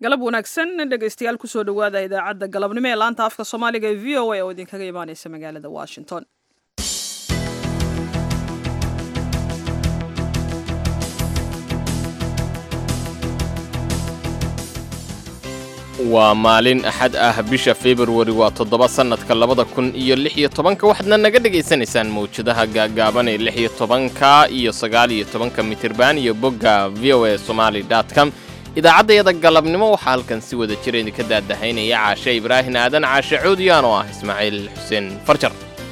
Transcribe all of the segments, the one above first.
galab wanaagsan dhegaystayaal kusoo dhowaada idaacadda galabnimo ee laanta afka soomaaliga ee v o a oo idinkaga imaaneysa magaalada washington waa maalin axad ah bisha februari waa toddoba sannadka labada kun iyo lix iyo tobanka waxaadna naga dhegaysanaysaan mawjadaha gaagaaban ee lix iyo tobanka iyo sagaal iyo tobanka mitirban iyo bogga v o a somaali dot com idaacaddayada galabnimo waxaa halkan si wada jira idinka daadahaynaya caashe ibraahin aadan caashe coodiyaan oo ah ismaaciil xuseen farjar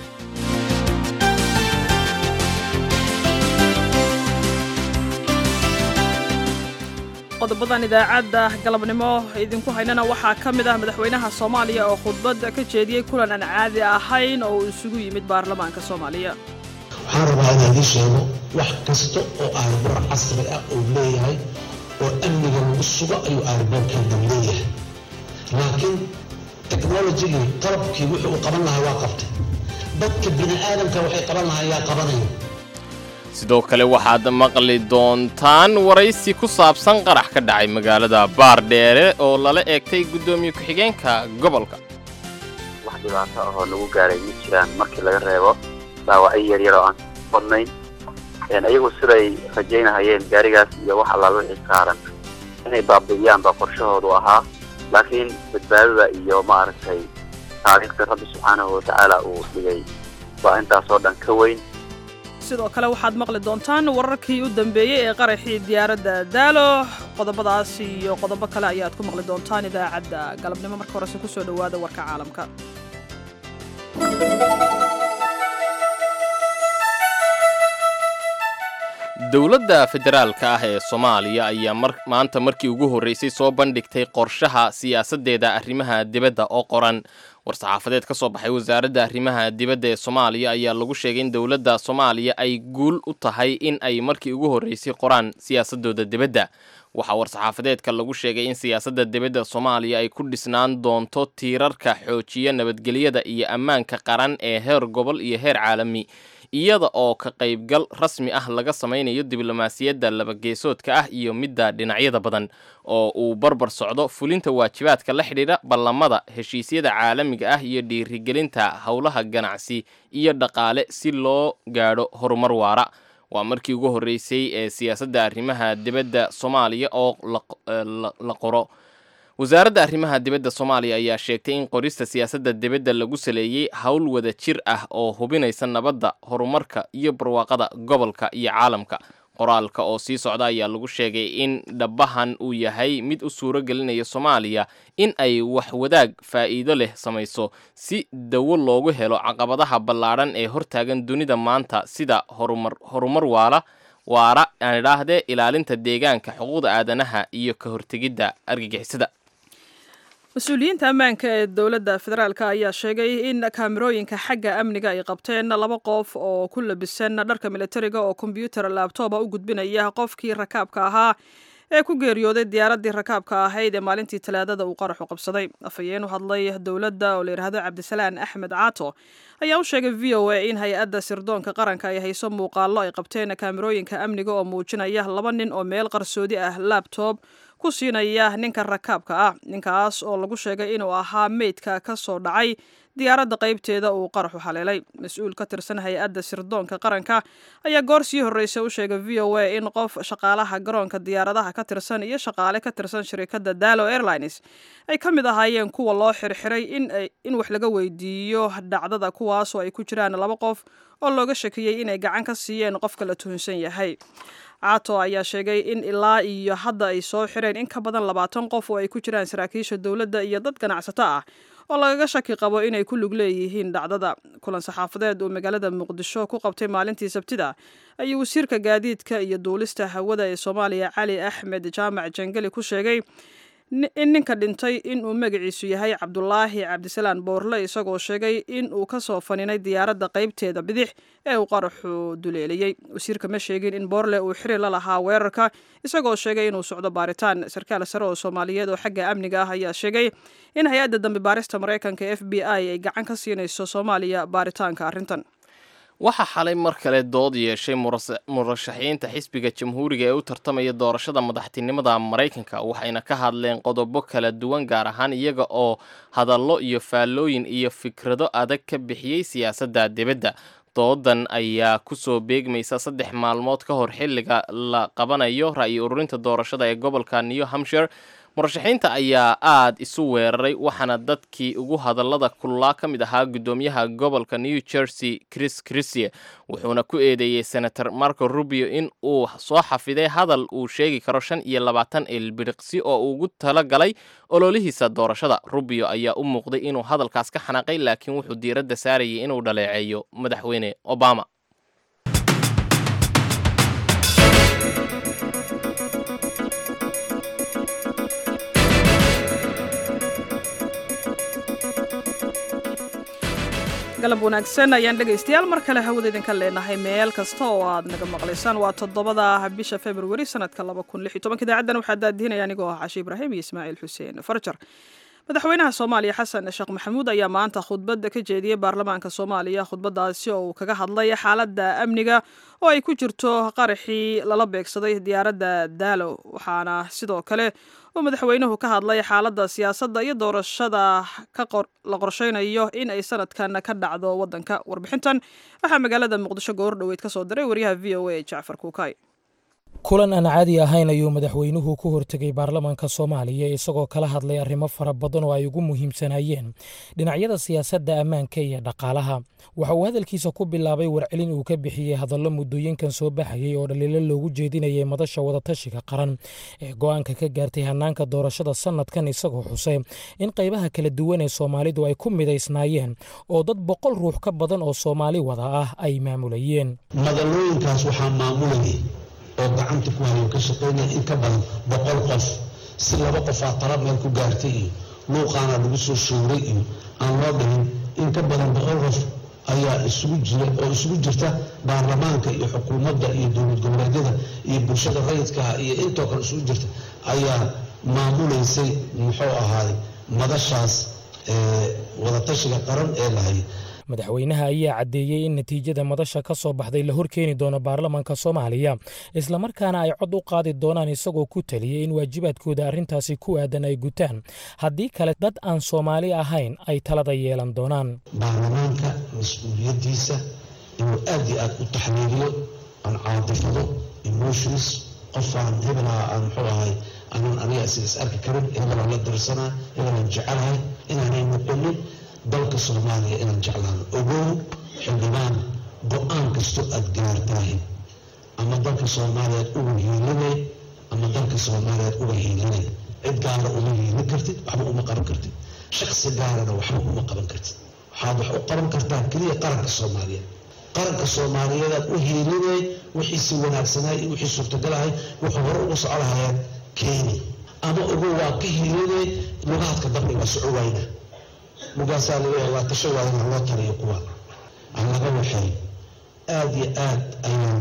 qodobadan idaacadda galabnimo idinku haynana waxaa ka mid ah madaxweynaha soomaaliya oo khudbad ka jeediyey kulan aan caadi ahayn oo uu isugu yimid baarlamaanka soomaaliya waxaan rabaa inaan idiin sheego wax kasta oo aarboor casri ah uu leeyahay oo amniga lagu sugo ayuu aarboorkeedan leeyahay laakiin technologigii qalabkii wuxuu u qaban lahaa waa qabtay dadka bini aadamka waxay qaban lahaa yaa qabanaya sidoo kale waxaad maqli doontaan waraysi ku saabsan qarax ka dhacay magaalada baardheere oo lala eegtay guddoomiye ku-xigeenka gobolka wax dhibaato ahoo lagu gaaray ma jiraan markii laga reebo dhaawacyo yaryar oo aan badnayn iyagu siday rajaynahayeen gaarigaas iyo wax allaala wixii saaran inay baabi'iyaan baa qorshahoodu ahaa laakiin badbaadada iyo maaragtay taariikhda rabbi subxaanahu watacaala uu dhigay baa intaasoo dhan ka weyn sidoo kale waxaad maqli doontaan wararkii u dambeeyey ee qaraxii diyaaradda daalo qodobadaas iyo qodobo kale ayaad ku maqli doontaan idaacadda galabnimo marka horese kusoo dhowaada warka caalamka dowladda federaalka ah ee soomaaliya ayaa maanta markii ugu horreysay soo bandhigtay qorshaha siyaasaddeeda arrimaha dibadda oo qoran war-saxaafadeed ka soo baxay wasaaradda arrimaha dibadda ee soomaaliya ayaa lagu sheegay in dowladda soomaaliya ay guul u tahay in ay markii ugu horreysay qoraan siyaasadooda dibadda waxaa war-saxaafadeedka lagu sheegay in siyaasadda dibadda soomaaliya ay ku dhisnaan doonto tiirarka xoojiya nabadgelyada iyo ammaanka qaran ee heer gobol iyo heer caalami iyada oo ka qaybgal rasmi ah laga samaynayo diblomaasiyadda labageesoodka ah iyo midda dhinacyada badan oo uu barbar socdo fulinta waajibaadka la xidhiidha ballamada heshiisyada caalamiga ah iyo dhiirigelinta howlaha ganacsi iyo dhaqaale si loo gaadho horumar waara waa markii ugu horreysay ee siyaasadda arrimaha dibadda soomaaliya oo la qoro wasaaradda arrimaha dibadda soomaaliya ayaa sheegtay in qorista siyaasadda dibadda lagu saleeyey howl wada jir ah oo hubinaysa nabadda horumarka iyo barwaaqada gobolka iyo caalamka qoraalka oo sii socda ayaa lagu sheegay in dhabahan uu yahay mid u suuro gelinaya soomaaliya in ay wax wadaag faa'iido leh samayso si dawo loogu helo caqabadaha ballaadhan ee hortaagan dunida maanta sida horumar horumar waala waara aan idhaahdee ilaalinta deegaanka xuquuqda aadanaha iyo ka hortegidda argagixisada mas-uuliyiinta ammaanka ee dowladda federaalk ayaa sheegay in kaamirooyinka xagga amniga ay qabteen laba qof oo ku labisan dharka militariga oo kombyuutar laabtooba u gudbinaya qofkii rakaabka ahaa ee ku geeriyooday diyaaraddii rakaabka ahayd ee maalintii talaadada uu qaraxu qabsaday afhayeen u hadlay dowladda oo la yidhaahdo cabdisalaan axmed caato ayaa u sheegay v o a in hay-adda sirdoonka qaranka ay hayso muuqaallo ay qabteen kaamirooyinka amniga oo muujinaya laba nin oo meel qarsoodi ah labtob ku siinaya ninka rakaabka ah ninkaas oo lagu sheegay inuu ahaa meydka ka soo dhacay diyaaradda qaybteeda uu qaraxu haleelay mas-uul ka tirsan hay-adda sirdoonka qaranka ayaa goor sii horreysay u sheegay v o a in qof shaqaalaha garoonka diyaaradaha ka tirsan iyo shaqaale ka tirsan shirikadda dalo airlines ay ka mid ahaayeen kuwa loo xirxiray in wax laga weydiiyo dhacdada kuwaasoo ay ku jiraan laba qof oo looga shakiyey inay gacan ka siiyeen qofka la tuhunsan yahay caato ayaa sheegay in ilaa iyo hadda ay soo xireen in ka badan labaatan qof oo ay ku jiraan saraakiisha dowladda iyo dad ganacsato ah oo lagaga shaki qabo inay ku lug leeyihiin dhacdada kulan saxaafadeed uu magaalada muqdisho ku qabtay maalintii sabtida ayuu wasiirka gaadiidka iyo duulista hawada ee soomaaliya cali axmed jaamac jangeli ku sheegay in ninka dhintay inuu magaciisu yahay cabdulaahi cabdisalaan boorle isagoo sheegay in uu ka soo faninay diyaaradda qaybteeda bidix ee uu qaraxu duleeliyey wasiirka ma sheegin in boorle uu xiri la lahaa weerarka isagoo sheegay inuu socdo baaritaan sarkaal sare oo soomaaliyeed oo xagga amniga ah ayaa sheegay in hay-adda dambi baarista maraykanka f b i ay gacan ka siinayso soomaaliya baaritaanka arrintan waxaa xalay mar kale dood yeeshay murashaxiinta xisbiga jamhuuriga ee u tartamaya doorashada madaxtinimada maraykanka waxayna ka hadleen qodobo kala duwan gaar ahaan iyaga oo hadallo iyo faallooyin iyo fikrado adag ka bixiyey siyaasadda dibadda doodan ayaa kusoo beegmaysa saddex maalmood ka hor xilliga la qabanayo ra'yi ururinta doorashada ee gobolka new hampshire murashaxiinta ayaa aada isu weeraray waxaana dadkii ugu hadallada kululaa ka mid ahaa guddoomiyaha gobolka new jersey chris chrisie wuxuuna ku eedeeyey senator marco rubio in uu soo xafiday hadal uu sheegi karo shan iyo labaatan ilbiriqsi oo ugu tala galay ololihiisa doorashada rubio ayaa u muuqday inuu hadalkaas ka xanaaqay laakiin wuxuu diiradda saarayay inuu dhaleeceeyo madaxweyne obama galab wanaagsan ayaan dhegaystayaal mar kale hawada idinka leenahay meel kasta oo aad naga maqlaysaan waa toddobada bisha februari sanadka idaacaddan waxaa daadihinaya anigoo ah cashi ibraahim iyo ismaaciil xuseen farjar madaxweynaha soomaaliya xasan sheekh maxamuud ayaa maanta khudbadda ka jeediyey baarlamaanka soomaaliya khudbadaasi oo uu kaga hadlay xaaladda amniga oo ay ku jirto qaraxii lala beegsaday diyaaradda daalo waxaana sidoo kale uu madaxweynuhu ka hadlay xaaladda siyaasadda iyo doorashada la qorsheynayo in ay sanadkan ka dhacdo waddanka warbixintan waxaa magaalada muqdisho goor dhoweyd ka soo diray wariyaha v o a jacfar kuukay kulan aan caadi ahayn ayuu madaxweynuhu ku hortegay baarlamaanka soomaaliya isagoo kala hadlay arrimo fara badan oo ay ugu muhiimsanayeen dhinacyada siyaasadda ammaanka iyo dhaqaalaha waxa uu hadalkiisa ku bilaabay warcelin uu ka bixiyey hadallo muddooyinkan soo baxayay oo dhaliilo loogu jeedinayay madasha wadatashiga qaran ee go'aanka ka gaartay hannaanka doorashada sannadkan isagoo xusay in qaybaha kala duwan ee soomaalidu ay ku midaysnaayeen oo dad boqol ruux ka badan oo soomaali wada ah ay maamulayeen madalooyinkaas waxaa maamulayay oo gacanta ku hayo ka shaqaynaya in ka badan boqol qof si laba qofaa tala meel ku gaartay iyo luuqaana lagu soo showray iyo aan loo dhihin in ka badan boqol qof ayaa isugu jira oo isugu jirta baarlamaanka iyo xukuumadda iyo dowlad goboleedyada iyo bulshada rayidkaah iyo intoo kale isugu jirta ayaa maamulaysay muxuu ahaaday madashaas wadatashiga qaran ee lahay madaxweynaha ayaa caddeeyey in natiijada madasha ka soo baxday la horkeeni doono baarlamaanka soomaaliya islamarkaana ay cod u qaadi doonaan isagoo ku taliyey in waajibaadkooda arrintaasi ku aadan ay gutaan haddii kale dad aan soomaali ahayn ay talada yeelan doonaan baarlamaanka mas-uuliyaddiisa inuu aad iyo aad u taxliiliyo aan caadifado emotions qofaan hebelaha aan muxuu ahay anaan aniga isaga is arki karin hebelaan la dirsanaa hebelaan jecelahay inaanay noqonin dalka soomaaliya inaan jeclaano ogow xildhibaan go-aan kastoo aad gaartaahin ama dalka soomaaliyaad uga hiilinay ama dalka soomaaliyaad uga hiilinay cid gaara uma hiilin kartid waxba uma qaban kartid shaksi gaarana waxba uma qaban kartid waxaad wax u qaban kartaa keliya qaranka soomaaliyeed qaranka soomaaliyeedaad u hiilinay wixiisi wanaagsanay iyo wixii suurtagalahay wuxuu hore ugu soco lahayaan keeni ama ogow waa ka hiilinay lugaadka dambe waa soco wayna lugaasaa laga waa tasho waayana loo taliyo kuwa aan laga waxay aad iyo aad ayaan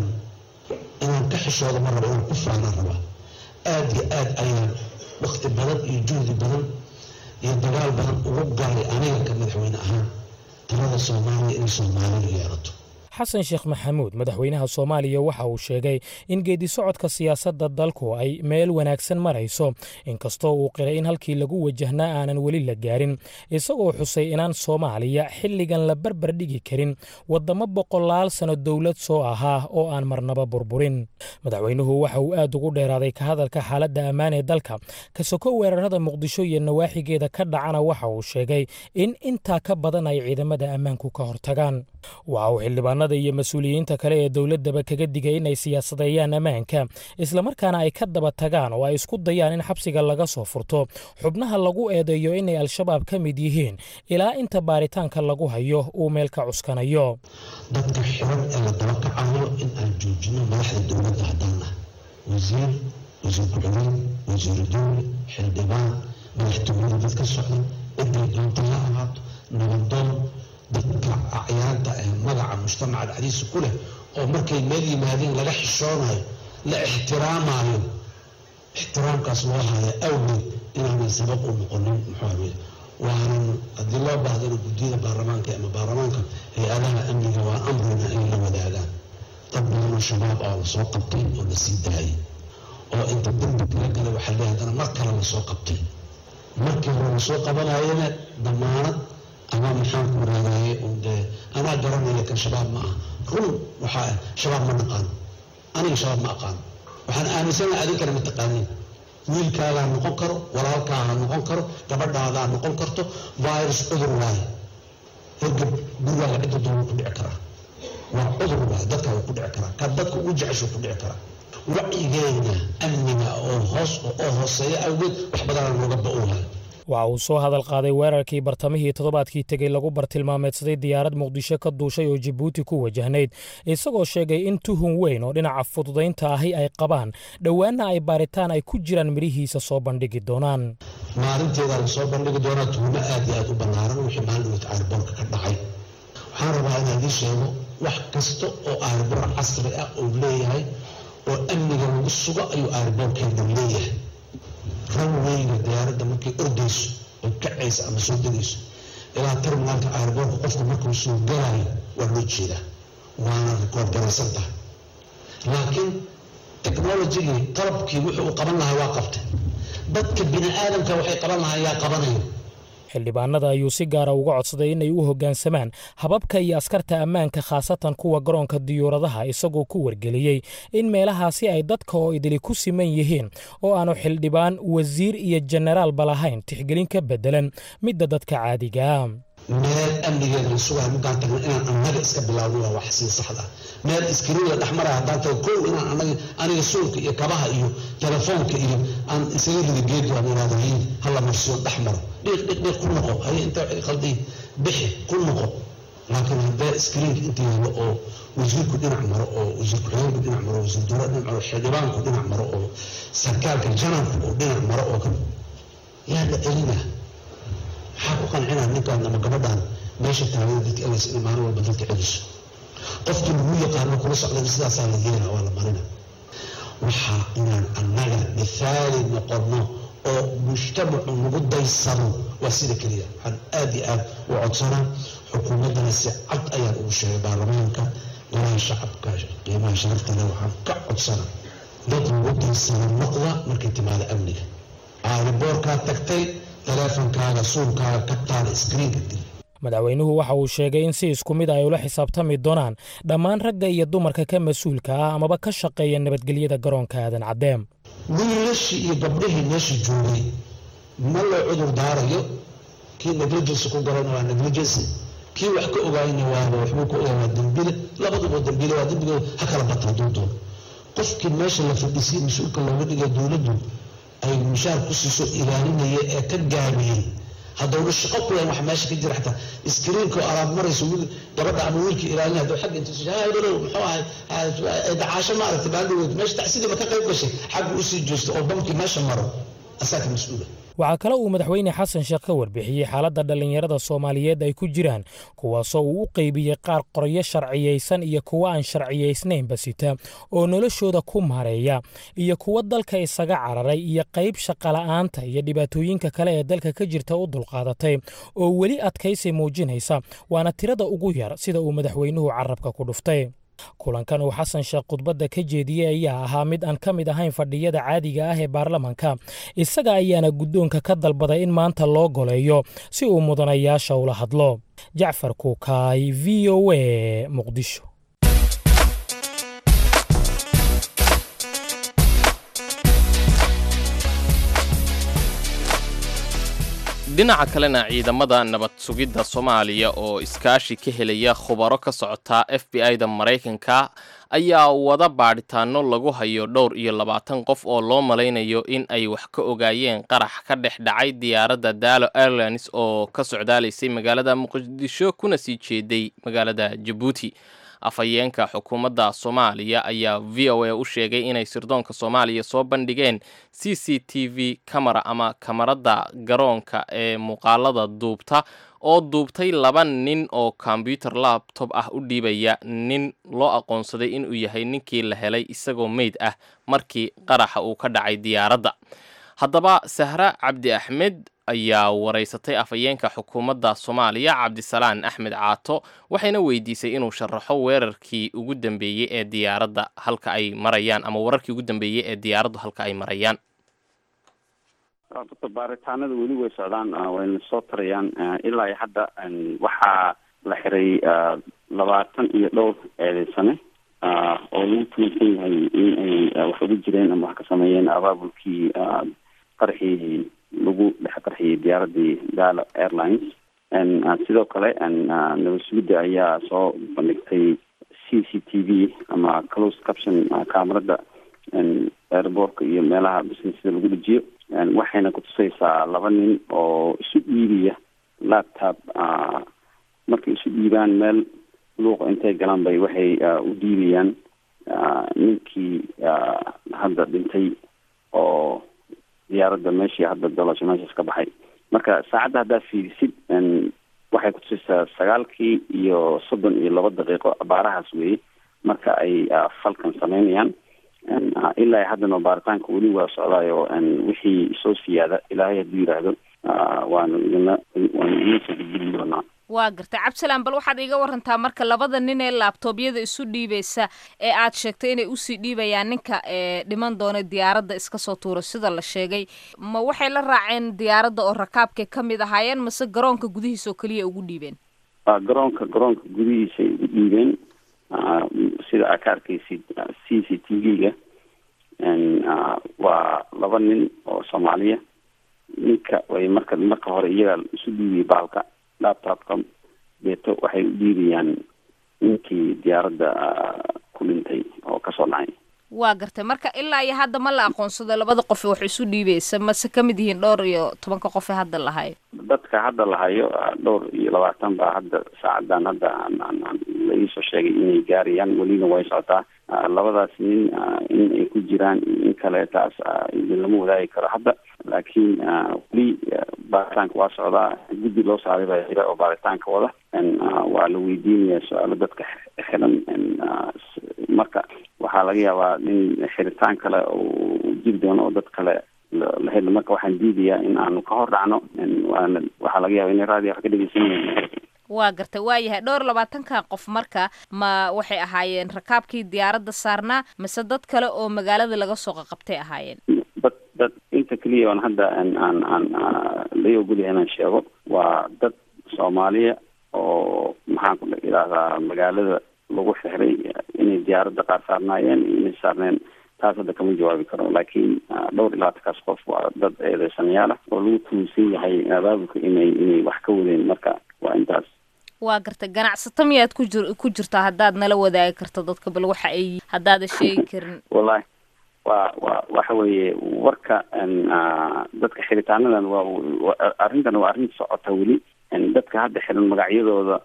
inaan ka xishooda ma rabo inaan ku faanaan rabaa aad iyo aad ayaan wakti badan iyo juhdi badan iyo dagaal badan ugu galay aniga ka madaxweyne ahaan talada soomaaliya inay soomaalidu yeelato xasan sheekh maxamuud madaxweynaha soomaaliya waxa uu sheegay in geedi socodka siyaasadda dalku ay meel wanaagsan marayso inkastoo uu qiray in halkii lagu wajahnaa aanan weli la gaarin isagoo xusay inaan soomaaliya xilligan la barbar dhigi karin waddamo boqolaal sanno dowlad soo ahaa oo aan marnaba burburin madaxweynuhu waxa uu aad ugu dheeraaday ka hadalka xaaladda ammaan ee dalka ka soko weerarada muqdisho iyo nawaaxigeeda ka dhacana waxa uu sheegay in intaa ka badan ay ciidamada ammaanku ka hortagaan waxa uu xildhibaanada iyo mas-uuliyiinta kale ee dowladdaba kaga digay inay siyaasadeeyaan ammaanka islamarkaana ay ka daba tagaan oo ay isku dayaan in xabsiga laga soo furto xubnaha lagu eedeeyo inay al-shabaab ka mid yihiin ilaa inta baaritaanka lagu hayo uu meel ka cuskanayo dadka xiran ee la daba kacayo in aan joojino madaxda dowladda haddaan ah wasiir wasiir ku-xigeen wasiiru dowle xildhibaan madaxtooyada dad ka socda ciday doonta ha ahaato nabadoon dadka acyaanta ee magaca mujtamaca dhexdiisa ku leh oo markay meel yimaadeen laga xishoonayo la ixtiraamayo ixtiraamkaas loo haya awgeed inaanay sabab u noqonin muxuu waanan haddii loo baahdana guddiyada baarlamaanka ama baarlamaanka hay-adaha amniga waa amrina inay la wadaagaan dad badanoo shabaab ah la soo qabtay oo la sii daayay oo inta dembi kala galay waxaa leeyahay haddana mar kale la soo qabtay markii hore la soo qabanayana damaanad ama maxaan ku raadaye un dee anaa garanaya kan shabaab ma ah run waxaa ah shabaab ma naqaano aniga shabaab ma aqaano waxaan aaminsanahay adinkana ma taqaanin wiilkaagaa noqon karo walaalkaaha noqon karo gabadhaadaa noqon karto virus cudur waaye hergab gurigaaga cidda doona ku dhici karaa waa cudur waaye dadka waa ku dhici karaa ka dadka ugu jeceshu ku dhici karaa wacyigeena amniga oo hoos oo hooseeya awgeed wax badanaa nooga ba-oohay waxa uu soo hadal qaaday weerarkii bartamihii toddobaadkii tegey lagu bartilmaameedsaday diyaarad muqdisho ka duushay oo jibuuti ku wajahnayd isagoo sheegay in tuhun weyn oo dhinaca fududaynta ahi ay qabaan dhowaanna ay baaritaan ay ku jiraan midhihiisa soo bandhigi doonaan maalinteeda la soo bandhigi doonaa tuhumo aad iyo aad u ballaaran wixii maalin caarboorka ka dhacay waxaan rabaa inaan idiin sheego wax kasta oo aarboor casri ah uu leeyahay oo amniga lagu sugo ayuu aarboorkeena leeyahay ranweyga diyaaradda markay ordayso oo kacaysa ama soo degayso ilaa terminaalka aarboorka qofka markuu soo galayo waa loo jeedaa waana rikoord garaysan tahay laakiin technologigii qalabkii wuxuu uu qaban lahaa waa qabtay dadka bini aadamka waxay qaban lahaa yaa qabanayo xildhibaanada ayuu si gaara uga codsaday inay u hoggaansamaan hababka iyo askarta ammaanka khaasatan kuwa garoonka diyuuradaha isagoo ku wargeliyey in meelahaasi ay dadka oo idili ku siman yihiin oo aanu xildhibaan wasiir iyo jenaraalba lahayn tixgelin ka beddelan midda dadka caadigaa meel amnigeeda la sugayo markaan tagno inaan annaga iska bilaawno waa wax sii saxda ah meel iskriin la dhexmaraya haddaan tago kow inaan anaga aniga suulka iyo kabaha iyo telefoonka iyo aan isaga rida geedka aan iraado hiin hala marsiyo dhex maro dhiiq dhiiq dhiiq ku noqo haye inta waxay qaldiin bixi ku noqo laakiin haddee iskriinka inta yaalo oo wasiirku dhinac maro oo wasiir ku-xigeenku dhinac maro wasiir dowlad dhinac maro xildhibaanku dhinac maro oo sarkaalka janarku oo dhinac maro oo kan yaa la celina maxaa ku qancinaa ninkaan ama gabadhaan meesha taagada dadka elaysa in maalin walba dadka celiso qofkii lagu yaqaano kula socdana sidaasaa la yeela waa la marina waxaa inaan annaga mithaali noqono oo mujtamacu nagu daysano waa sida keliya waxaan aad iyo aad u codsanaa xukuumaddana si cad ayaan ugu sheegay baarlamaanka golaha shacabka qiimaha sharafta leh waxaan ka codsanaa dad nagu daysano noqda markay timaado amniga aariboorkaa tagtay taleefonkaaga suulkaaga ka taala iskriinka dil madaxweynuhu waxa uu sheegay in si isku mid ay ula xisaabtami doonaan dhammaan ragga iyo dumarka ka mas-uulka ah amaba ka shaqeeya nabadgelyada garoonka aadan caddeem wiilashii iyo gabdhihii meesha joogay ma loo cudur daarayo kii negligency ku galayna waa negligency kii wax ka ogaayna waaba waxbuu ka ogaay waa dembile labaduba dembile waa dembigooda ha kala bata hadduu doono qofkii meesha la fadhisiyay mas-uulka looga dhigay dowladdu ay mushaar ku siiso ilaalinaya ee ka gaabiyey haddowna shaqo ku yahan wax meesha ka jira xataa iskriinka oo alaab marayso wiil gabadha ama wiilka ilaalinaya hadduu xagga intuu haadalow muxuu ahay dacaasho maaragtay baaldhaweed meesha tacsidiiba ka qayb gashay xagga usii jeesto oo bamkii meesha maro asaaka mas-uula waxaa kale uu madaxweyne xasan sheekh ka warbixiyey xaaladda dhallinyarada soomaaliyeed ay ku jiraan kuwaasoo uu u qeybiyey qaar qoryo sharciyaysan iyo kuwo aan sharciyaysnaynba sita oo noloshooda ku maareeya iyo kuwo dalka isaga cararay iyo qayb shaqola'aanta iyo dhibaatooyinka kale ee dalka ka jirta u dulqaadatay oo weli adkaysi muujinaysa waana tirada ugu yar sida uu madaxweynuhu carabka ku dhuftay kulankan uu xasan sheekh khudbadda ka jeediyey ayaa ahaa mid aan ka mid ahayn fadhiyada caadiga ah ee baarlamanka isaga ayaana guddoonka ka dalbaday in maanta loo goleeyo si uu mudanayaasha ula hadlo jacfar kuukaay v o a muqdisho dhinaca kalena ciidamada nabad sugidda soomaaliya oo iskaashi ka helaya khubaro ka socota f b i da maraykanka ayaa wada baadhitaano lagu hayo dhowr iyo labaatan qof oo loo malaynayo in ay wax ka ogaayeen qarax ka dhex dhacay diyaaradda daalo airlines oo ka socdaalaysay magaalada muqdisho kuna sii jeeday magaalada jabuuti afhayeenka xukuumadda soomaaliya ayaa v o a u sheegay inay sirdoonka soomaaliya soo bandhigeen c c t v camera ama kamarada garoonka ee muuqaalada duubta oo duubtay laba nin oo kombyuter labtob ah u dhiibaya nin loo aqoonsaday inuu yahay ninkii la helay isagoo meyd ah markii qaraxa uu ka dhacay diyaaradda haddaba sahra cabdi axmed ayaa waraysatay afhayeenka xukuumadda soomaaliya cabdisalaan axmed caato waxayna weydiisay inuu sharaxo weerarkii ugu dambeeyey ee diyaaradda halka ay marayaan ama wararkii ugu dambeeyey ee diyaaraddu halka ay marayaan horta baaritaanada weli way socdaan wayna soo tarayaan ilaa iyo hadda waxaa la xiray labaatan iyo dhowr eedeysane oo lagu tuunsan yahay in ay wax ugu jireen ama wax ka sameeyeen abaabulkii qarxii lagu dhex qarxiyey diyaaradii gala airlines sidoo kale nabad sugidda ayaa soo bandhigtay c c t v ama close caption camerada airbortka iyo meelaha businesada lagu dhejiyo waxayna kutusaysaa laba nin oo isu dhiibiya laptop markay isu dhiibaan meel luuqa intay galaan bay waxay u dhiibayaan ninkii hadda dhintay oo diyaaradda meeshii hadda dolasho meeshaas ka baxay marka saacadda haddaa fiirisid waxay kutusaysaa sagaalkii iyo soddon iyo laba daqiiqo baarahaas weeye marka ay falkan sameynayaan ilaa haddana baaritaanka weli waa socdaayo wixii soo siyaada ilaahay hadduu yidhaahdo waanu idina waanu idin soo gudbin doonaa waa gartay cabdisalaan bal waxaad iiga warantaa marka labada nin ee laabtoobyada isu dhiibaysa ee aad sheegtay inay usii dhiibayaan ninka ee dhiman doona diyaaradda iska soo tuura sida la sheegay ma waxay la raaceen diyaaradda oo rakaabkay ka mid ahaayeen mase garoonka gudihiisa oo keliya ugu dhiibeen garoonka garoonka gudihiisay ugu dhiibeen sida aad ka arkaysid c c t v-ga waa laba nin oo soomaaliya ninka way marka marka hore iyagaa isu dhiibiyay baalka laptopka beeto waxay u dhiibayaan ninkii diyaaradda ku dhintay oo kasoo dhacay waa gartay marka ilaa iyo hadda ma la aqoonsado labada qof wax isu dhiibaysa mase kamid yihiin dhowr iyo tobanka qof ee hadda lahayo dadka hadda lahayo dhowr iyo labaatan baa hadda saacadan hadda la iisoo sheegay inay gaarayaan welina way socotaa labadaas nin in ay ku jiraan in kale taas idin lama wadaagi karo hadda laakiin weli baaritaanka waa socdaa guddi loo saaray baa jira oo baaritaanka wada waa la weydiinaya su-aalo dadka xiran marka waxaa laga yaabaa in xiritaan kale uu jiri doono oo dad kale la helo marka waxaan diidayaa in aanu ka hor dhacno waana waxaa laga yaaba inay raadiyo wax ka dhegeysan yihiin waa gartay waa yahay dhowr labaatanka qof marka ma waxay ahaayeen rakaabkii diyaaradda saarnaa mise dad kale oo magaalada laga soo qaqabtay ahaayeen dad dad inta keliya on hadda aan aan aan lai ogolyahay inaan sheego waa dad soomaaliya oo maxaan ku idhaahdaa magaalada lagu xiray inay diyaaradda qaar saarnaayeen iyo inay saarneen taas hadda kama jawaabi karo laakiin dhowr iyo labaatankaas qof waa dad eedeysanayaal ah oo lagu tuunsan yahay abaabulka inay inay wax ka wadeen marka waa intaas waa gartay ganacsato miyaad ku jir ku jirtaa haddaad nala wadaagi karto dadka bal waxa ay haddaadan sheegi karin wallahi waa wa waxa weeye warka dadka xiritaanadan waa arrintan waa arrin socota weli dadka hadda xiran magacyadooda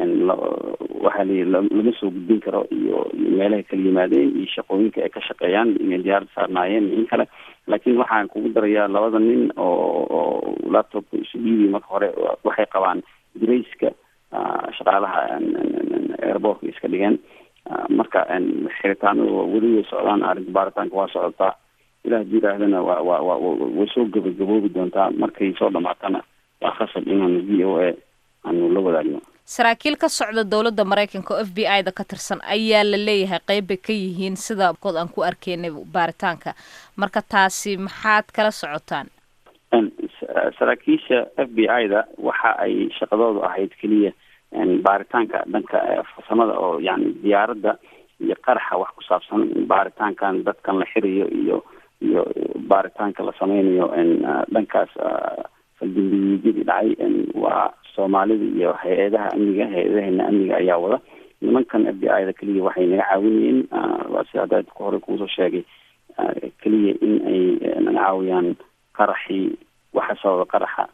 waxaa la lama soo gudbin karo iyo iyo meelahay kala yimaadeen iyo shaqooyinka ay ka shaqeeyaan inay diyaarada saarnaayeen iyo in kale laakiin waxaan kugu darayaa labada nin oo oo laptopka isu dhiibiy marka hore waxay qabaan grayska shaqaalaha airbortka iska dhigeen marka xiritaanadu weli way socdaan arrinta baaritaanka waa socotaa ilah hadii yidhaahdana wa wa wa way soo gabagaboobi doontaa markay soo dhamaatana waa khasab inaanu v o a aanu la wadaagno saraakiil ka socda dowladda maraykanka oo f b i da ka tirsan ayaa la leeyahay qeyb bay ka yihiin sida kood aan ku arkeynay baaritaanka marka taasi maxaad kala socotaan saraakiisha f b i da waxa ay shaqadoodu ahayd keliya baaritaanka dhanka farsamada oo yani diyaaradda iyo qaraxa wax ku saabsan baaritaankan dadkan la xirayo iyo iyo baaritaanka la sameynayo dhankaas faldambiyeedyadii dhacay waa soomaalida iyo hay-adaha amniga hay-adaheena amniga ayaa wada nimankan f b i da keliya waxay naga caawinayeen waa si hadda ku hore kuusoo sheegay keliya in ay naga caawiyaan qaraxii waxa sababa qaraxa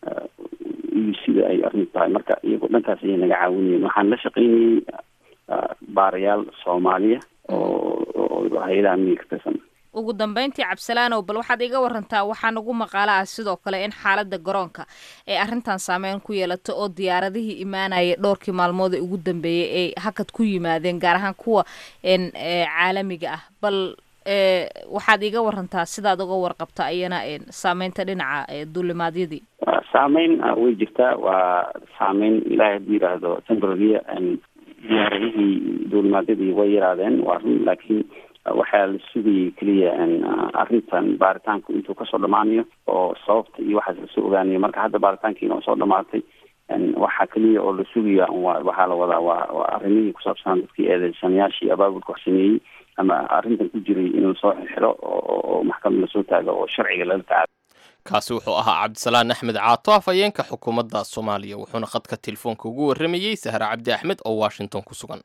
iyo sida ay arrintu tahay marka iyagoo dhankaas ayay naga caawinayeen waxaan la shaqeynayay baarayaal soomaaliya oo oo hay-adaha amniga ka tirsan ugu dambeyntii cabsalaanow bal waxaad iga warantaa waxaa nagu maqaalo ah sidoo kale in xaaladda garoonka ee arrintan saameyn ku yeelato oo diyaaradihii imaanaya dhowrkii maalmood ee ugu dambeeyey ay hakad ku yimaadeen gaar ahaan kuwa caalamiga ah bal waxaad iga warantaa sidaad uga warqabta ayana saameynta dhinaca duulimaadyadii saameyn way jirtaa waa saameyn ilaahay hadduu yidhaahdo temporarya diyaaradihii duulimaadyadii way yaraadeen waa run laakiin waxaa la sugayay keliya arrintan baaritaanku intuu kasoo dhamaanayo oo sababta iyo waxaas lasoo ogaanayo marka hadda baaritaankiina waa soo dhamaatay waxaa keliya oo la sugaya waxaa la wadaa waa waa arrimihii kusaabsanaa dadkii eedeysanayaashii abaabulka wax sameeyey ama arrintan ku jiray in lasoo xiro oo maxkamad lasoo taago oo sharciga lala tacaalo kaasi wuxuu ahaa cabdisalaan axmed caato afhayeenka xukuumadda soomaaliya wuxuuna khadka telefoonka ugu warramayey sahre cabdi axmed oo washington ku sugan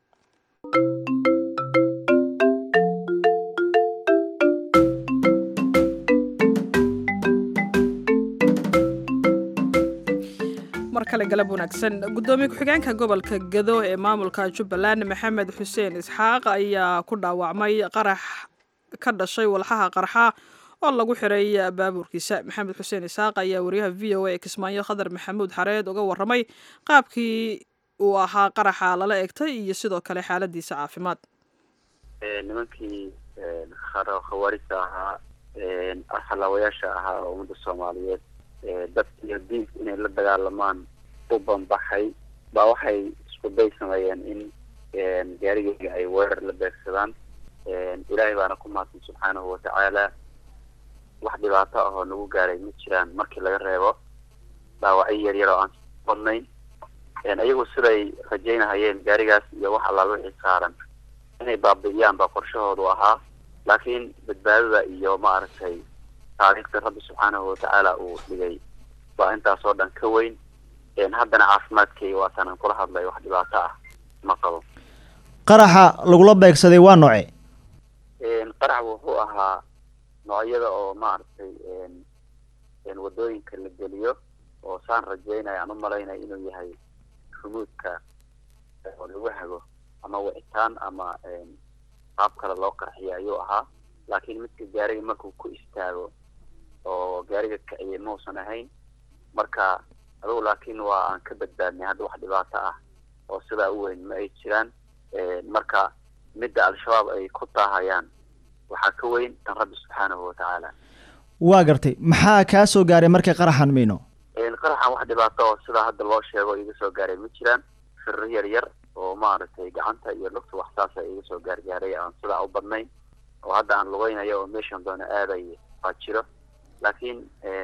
mar kale galab wanaagsan guddoomiye ku-xigeenka gobolka gado ee maamulka jubbaland maxamed xuseen isxaaq ayaa ku dhaawacmay qarax ka dhashay walxaha qarxa oo lagu xiray baabuurkiisa maxamed xuseen isxaaq ayaa wariyaha v o a ee kismaayo khadar maxamuud xareed uga warramay qaabkii uu ahaa qaraxa lala egtay iyo sidoo kale xaaladiisa caafimaad nimankii khawaarista ahaa arxalaawayaasha ahaa oo ummadda soomaaliyeed dad iyo diinka inay la dagaalamaan u banbaxay baa waxay isku day sameeyeen in gaarigeyga ay weerar la beegsadaan ilaahay baana ku mahadsan subxaanahu watacaala wax dhibaato ahoo nagu gaaray ma jiraan markii laga reebo dhaawacyo yar yar oo aan badnayn iyagu siday rajaynahayeen gaarigaas iyo wax allaal wixii saaran inay baabi'iyaan baa qorshahoodu ahaa laakiin badbaadada iyo maaragtay taariikhda rabbi subxaanahu watacaala uu dhigay baa intaas oo dhan ka weyn haddana caafimaadkay waataan aan kula hadlay wax dhibaato ah ma qabo qaraxa lagula beegsaday waa nooce qarax wuxuu ahaa noocyada oo maaragtay wadooyinka la geliyo oo saan rajeynaya aan u malaynaya inuu yahay rumuudka oo lagu hago ama wicitaan ama qaab kale loo qarxiyo ayuu ahaa laakiin midka gaariga markuu ku istaago oo gaariga kiciyay mausan ahayn marka adugu laakiin waa aan ka badbaadnay hadda wax dhibaato ah oo sidaa u weyn ma ay jiraan marka midda al-shabaab ay ku taahayaan waxaa ka weyn tan rabbi subxaanahu watacaala waa gartay maxaa kaa soo gaaray markay qaraxan mayno qaraxan wax dhibaato oo sidaa hadda loo sheego iga soo gaaray ma jiraan firir yar yar oo maaragtay gacanta iyo lugta wax saasa iga soo gaargaaray aan sidaa u badnayn oo hadda aan lugeynayo oo meeshan doono aaday baa jiro laakiin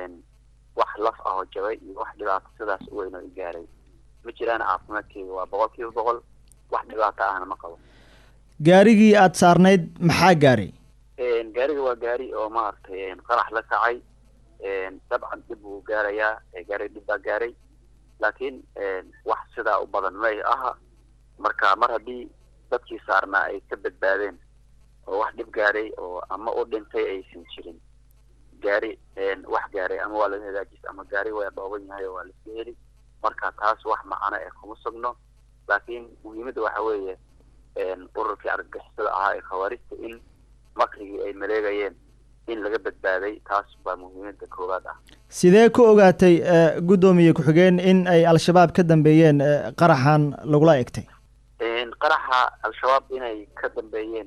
wax laf ah oo jabay iyo wax dhibaato sidaas u weyn oo i gaaray ma jiraan caafimaadkeyga waa boqol kiiba boqol wax dhibaato ahna ma qabo gaarigii aada saarnayd maxaa gaaray gaariga waa gaari oo maaragtay qarax la kacay dabcan dhib buu gaarayaa gaariga dhib baa gaaray laakiin wax sidaa u badan may aha marka mar haddii dadkii saarnaa ay ka badbaadeen oo wax dhib gaaray oo ama u dhintay aysan jirin gaari wax gaaray ama waa laga hagaajis ama gaari waa dhooban yahay oo waa laska heli marka taas wax macano ee kuma sugno laakiin muhiimadda waxa weeye ururkii argagixisada ahaa ee khawaarista in makrigii ay maleegayeen in laga badbaaday taas baa muhiimadda koowaad ah sidee ku ogaatay guddoomiye ku-xigeen in ay al-shabaab ka dambeeyeen qaraxan lagula egtay qaraxa al-shabaab inay ka dambeeyeen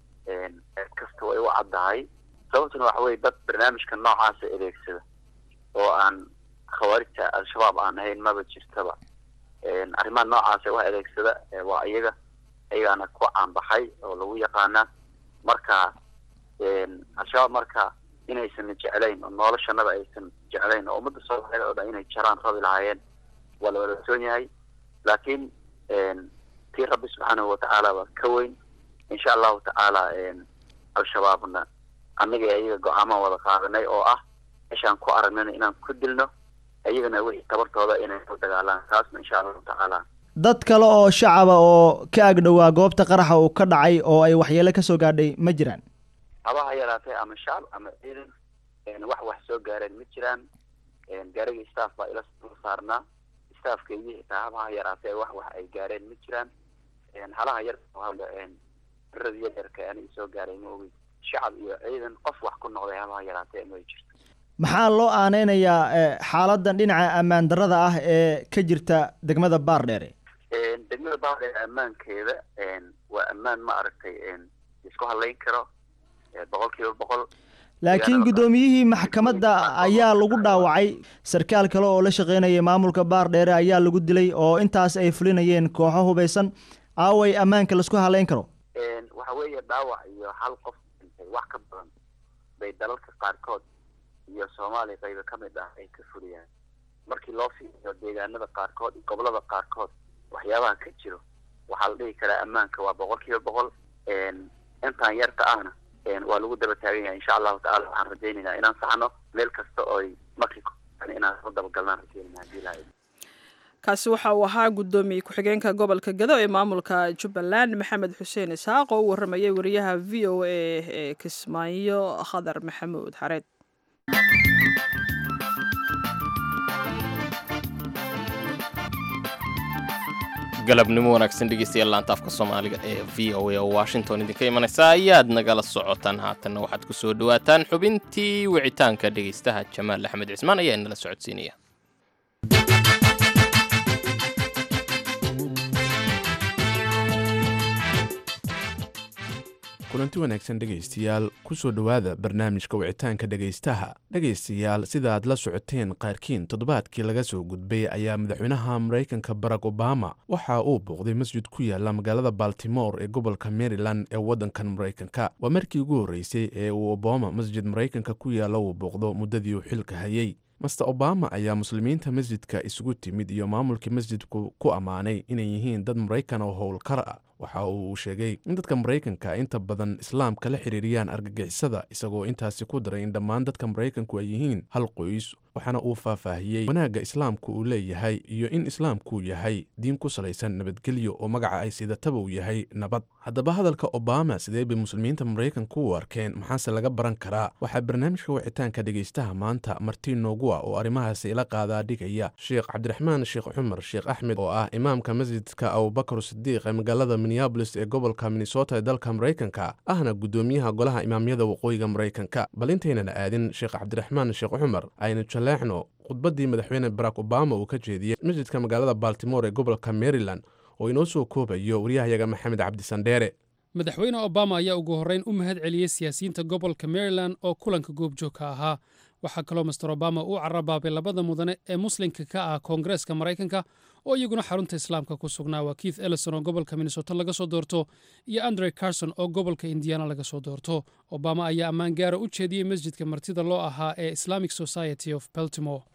cid kasta way u caddahay sababtuna waxa weye dad barnaamijka noocaasa adeegsada oo aan khawaarijta al-shabaab aan ahayn maba jirtaba arrimaha noocaasa wax adeegsada waa iyaga ayagaana ku caanbaxay oo lagu yaqaana marka al-shabaab marka inaysan jeclayn oo noloshanada aysan jeclayn oo ummadda soomaaliyeed oo dhan inay jaraan rabi lahaayeen waa la wadaagsoon yahay laakiin tii rabbi subxaanahu watacaala baa ka weyn insha allahu tacaala al-shabaabna annaga ayaga go-aamaan wada qaadanay oo ah meeshaan ku aragnana inaan ku dilno ayagana wixii tabartooda inay ku dagaalaan taasna insha allahu tacaala dad kale oo shacaba oo ka agdhowaa goobta qaraxa uu ka dhacay oo ay waxyeelo ka soo gaadhay ma jiraan habaha yaraatee ama shacab ama ciidan wax wax soo gaareen ma jiraan gaarigii staff baa ila saarnaa staffkeygii xitaa habaha yaraatee wax wax ay gaareen ma jiraan halaha yar birada yaryarka ani soo gaaray ma ogi shacab iyo ciidan qof wax ku noqday habaha yaraatee ma jirto maxaa loo aaneynayaa xaaladan dhinaca ammaan darrada ah ee ka jirta degmada baardheere degmada baardheere ammaankeeda waa ammaan ma aragtay isku hadlayn karo boqol kiiba boqol laakiin guddoomiyihii maxkamadda ayaa lagu dhaawacay sarkaal kale oo la shaqaynayay maamulka baardheere ayaa lagu dilay oo intaas ay fulinayeen kooxo hubaysan aaway ammaanka laisku haleyn karo waxa weeye dhaawac iyo hal qof dhintay wax ka badan bay dalalka qaarkood iyo soomaaliya qayba ka mid ah ay ka fuliyaan markii loo fiiriyo deegaanada qaarkood iyo gobolada qaarkood waxyaabaha ka jiro waxaa la dhihi karaa ammaanka waa boqol kiiba boqol intaan yarta ahna waa lagu daba taagan yahay insha allahu tacala waxaan rajaynaynaa inaan saxno meel kasta ooy markii inaan ku dabagalnaan rajaynayna hadii ilahay kaasi waxa uu ahaa guddoomiye ku-xigeenka gobolka gado ee maamulka jubbaland maxamed xuseen isaaq oo u waramayay wariyaha v o a ee kismaayo khadar maxamuud xareed galabnimo wanaagsan dhegeystayaal laanta afka soomaaliga ee v o a oo washington idinka imanaysa ayaad nagala socotaan haatanna waxaad ku soo dhawaataan xubintii wicitaanka dhegeystaha jamaal axmed cismaan ayaa inala socodsiinaya kulanti wanaagsan dhegaystayaal ku soo dhowaada barnaamijka wicitaanka dhegaystaha dhegaystayaal sida aad la socoteen qaarkiin toddobaadkii laga soo gudbay ayaa madaxweynaha maraykanka barack obama waxa uu booqday masjid ku yaala magaalada baltimore ee gobolka maryland ee waddankan maraykanka waa markii ugu horreysay ee uu obama masjid maraykanka ku yaalla uu booqdo muddadii uu xilka hayay master obama ayaa muslimiinta masjidka isugu timid iyo maamulkii masjidku ku ammaanay inay yihiin dad maraykan oo howlkar ah waxa uu sheegay in dadka maraykanka inta badan islaamka la xiriiriyaan argagixisada isagoo intaasi ku daray in dhammaan dadka maraykanku ay yihiin hal qoys waxaana uu faahfaahiyey wanaagga islaamku uu leeyahay iyo in islaamkuu yahay diin ku salaysan nabadgelyo oo magaca ay sidataba uu yahay nabad haddaba hadalka obama sidee bay muslimiinta maraykanku u arkeen maxaase laga baran karaa waxaa barnaamijka wicitaanka dhegaystaha maanta martiin noogu ah oo arrimahaasi ila qaadaa dhigaya sheekh cabdiraxmaan sheekh cumar sheekh axmed oo ah imaamka masjidka abubakar sidiiq ee magaalada minneabolis ee gobolka minnesota ee dalka maraykanka ahna guddoomiyaha golaha imaamyada waqooyiga maraykanka bal intaynan aadin sheekh cabdiraxmaan sheekh cumar aynu jaleexno khudbaddii madaxweyne barack obama uu ka jeediyey masjidka magaalada baltimore ee gobolka maryland oo inoo soo koobayo waryahayaga maxamed cabdisandheere madaxweyne obama ayaa ugu horreyn u mahad celiyey siyaasiyiinta gobolka maryland oo kulanka goobjoogka ahaa waxaa kaloo master obama uu carabaabay labada mudane ee muslimka ka ah koongareeska maraykanka oo iyaguna xarunta islaamka ku sugnaa waa keith ellison oo gobolka minnesota laga soo doorto iyo andre carson oo gobolka indiana laga soo doorto obama ayaa ammaan gaara u jeediyey masjidka martida loo ahaa ee islamic society of baltimore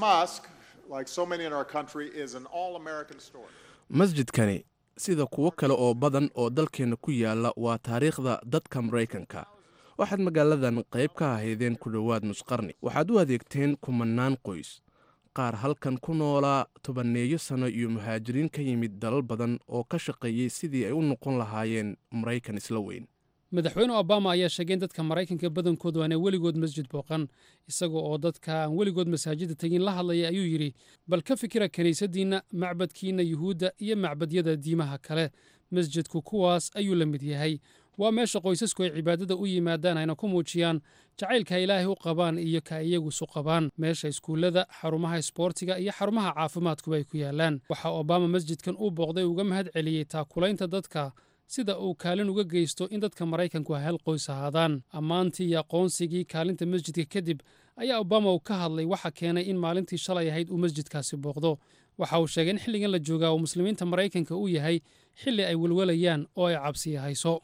masjidkani sida kuwo kale oo badan oo dalkeenna ku yaala waa taariikhda dadka maraykanka waxaad magaaladan qayb ka ahaydeen ku dhowaad nusqarni waxaad u adeegteen kumannaan qoys qaar halkan ku noolaa tobanneeyo sanno iyo muhaajiriin ka yimid dalal badan oo ka shaqeeyey sidii ay u noqon lahaayeen maraykan isla weyn madaxweyne obama ayaa sheegay in dadka maraykanka badankoodu aanay weligood masjid booqan isaga oo dadka aan weligood masaajidda tegin la hadlaya ayuu yidhi bal ka fikira kiniisaddiinna macbadkiinna yuhuudda iyo macbadyada diimaha kale masjidku kuwaas ayuu la mid yahay waa meesha qoysasku ay cibaadada u yimaadaan ayna ku muujiyaan jacaylka ilaahay u qabaan iyo ka iyagu isu qabaan meesha iskuullada xarumaha isboortiga iyo xarumaha caafimaadkuba ay ku yaalaan waxaa obama masjidkan uu booqday uga mahad celiyey taakulaynta dadka sida uu kaalin uga geysto in dadka maraykanku ay hal qoys ahaadaan ammaantii iyo aqoonsigii kaalinta masjidka kadib ayaa obama uu ka hadlay waxa keenay in maalintii shalay ahayd uu masjidkaasi booqdo waxa uu sheegay in xilligan la joogaa uu muslimiinta maraykanka uu yahay xilli ay welwalayaan oo ay cabsiya hayso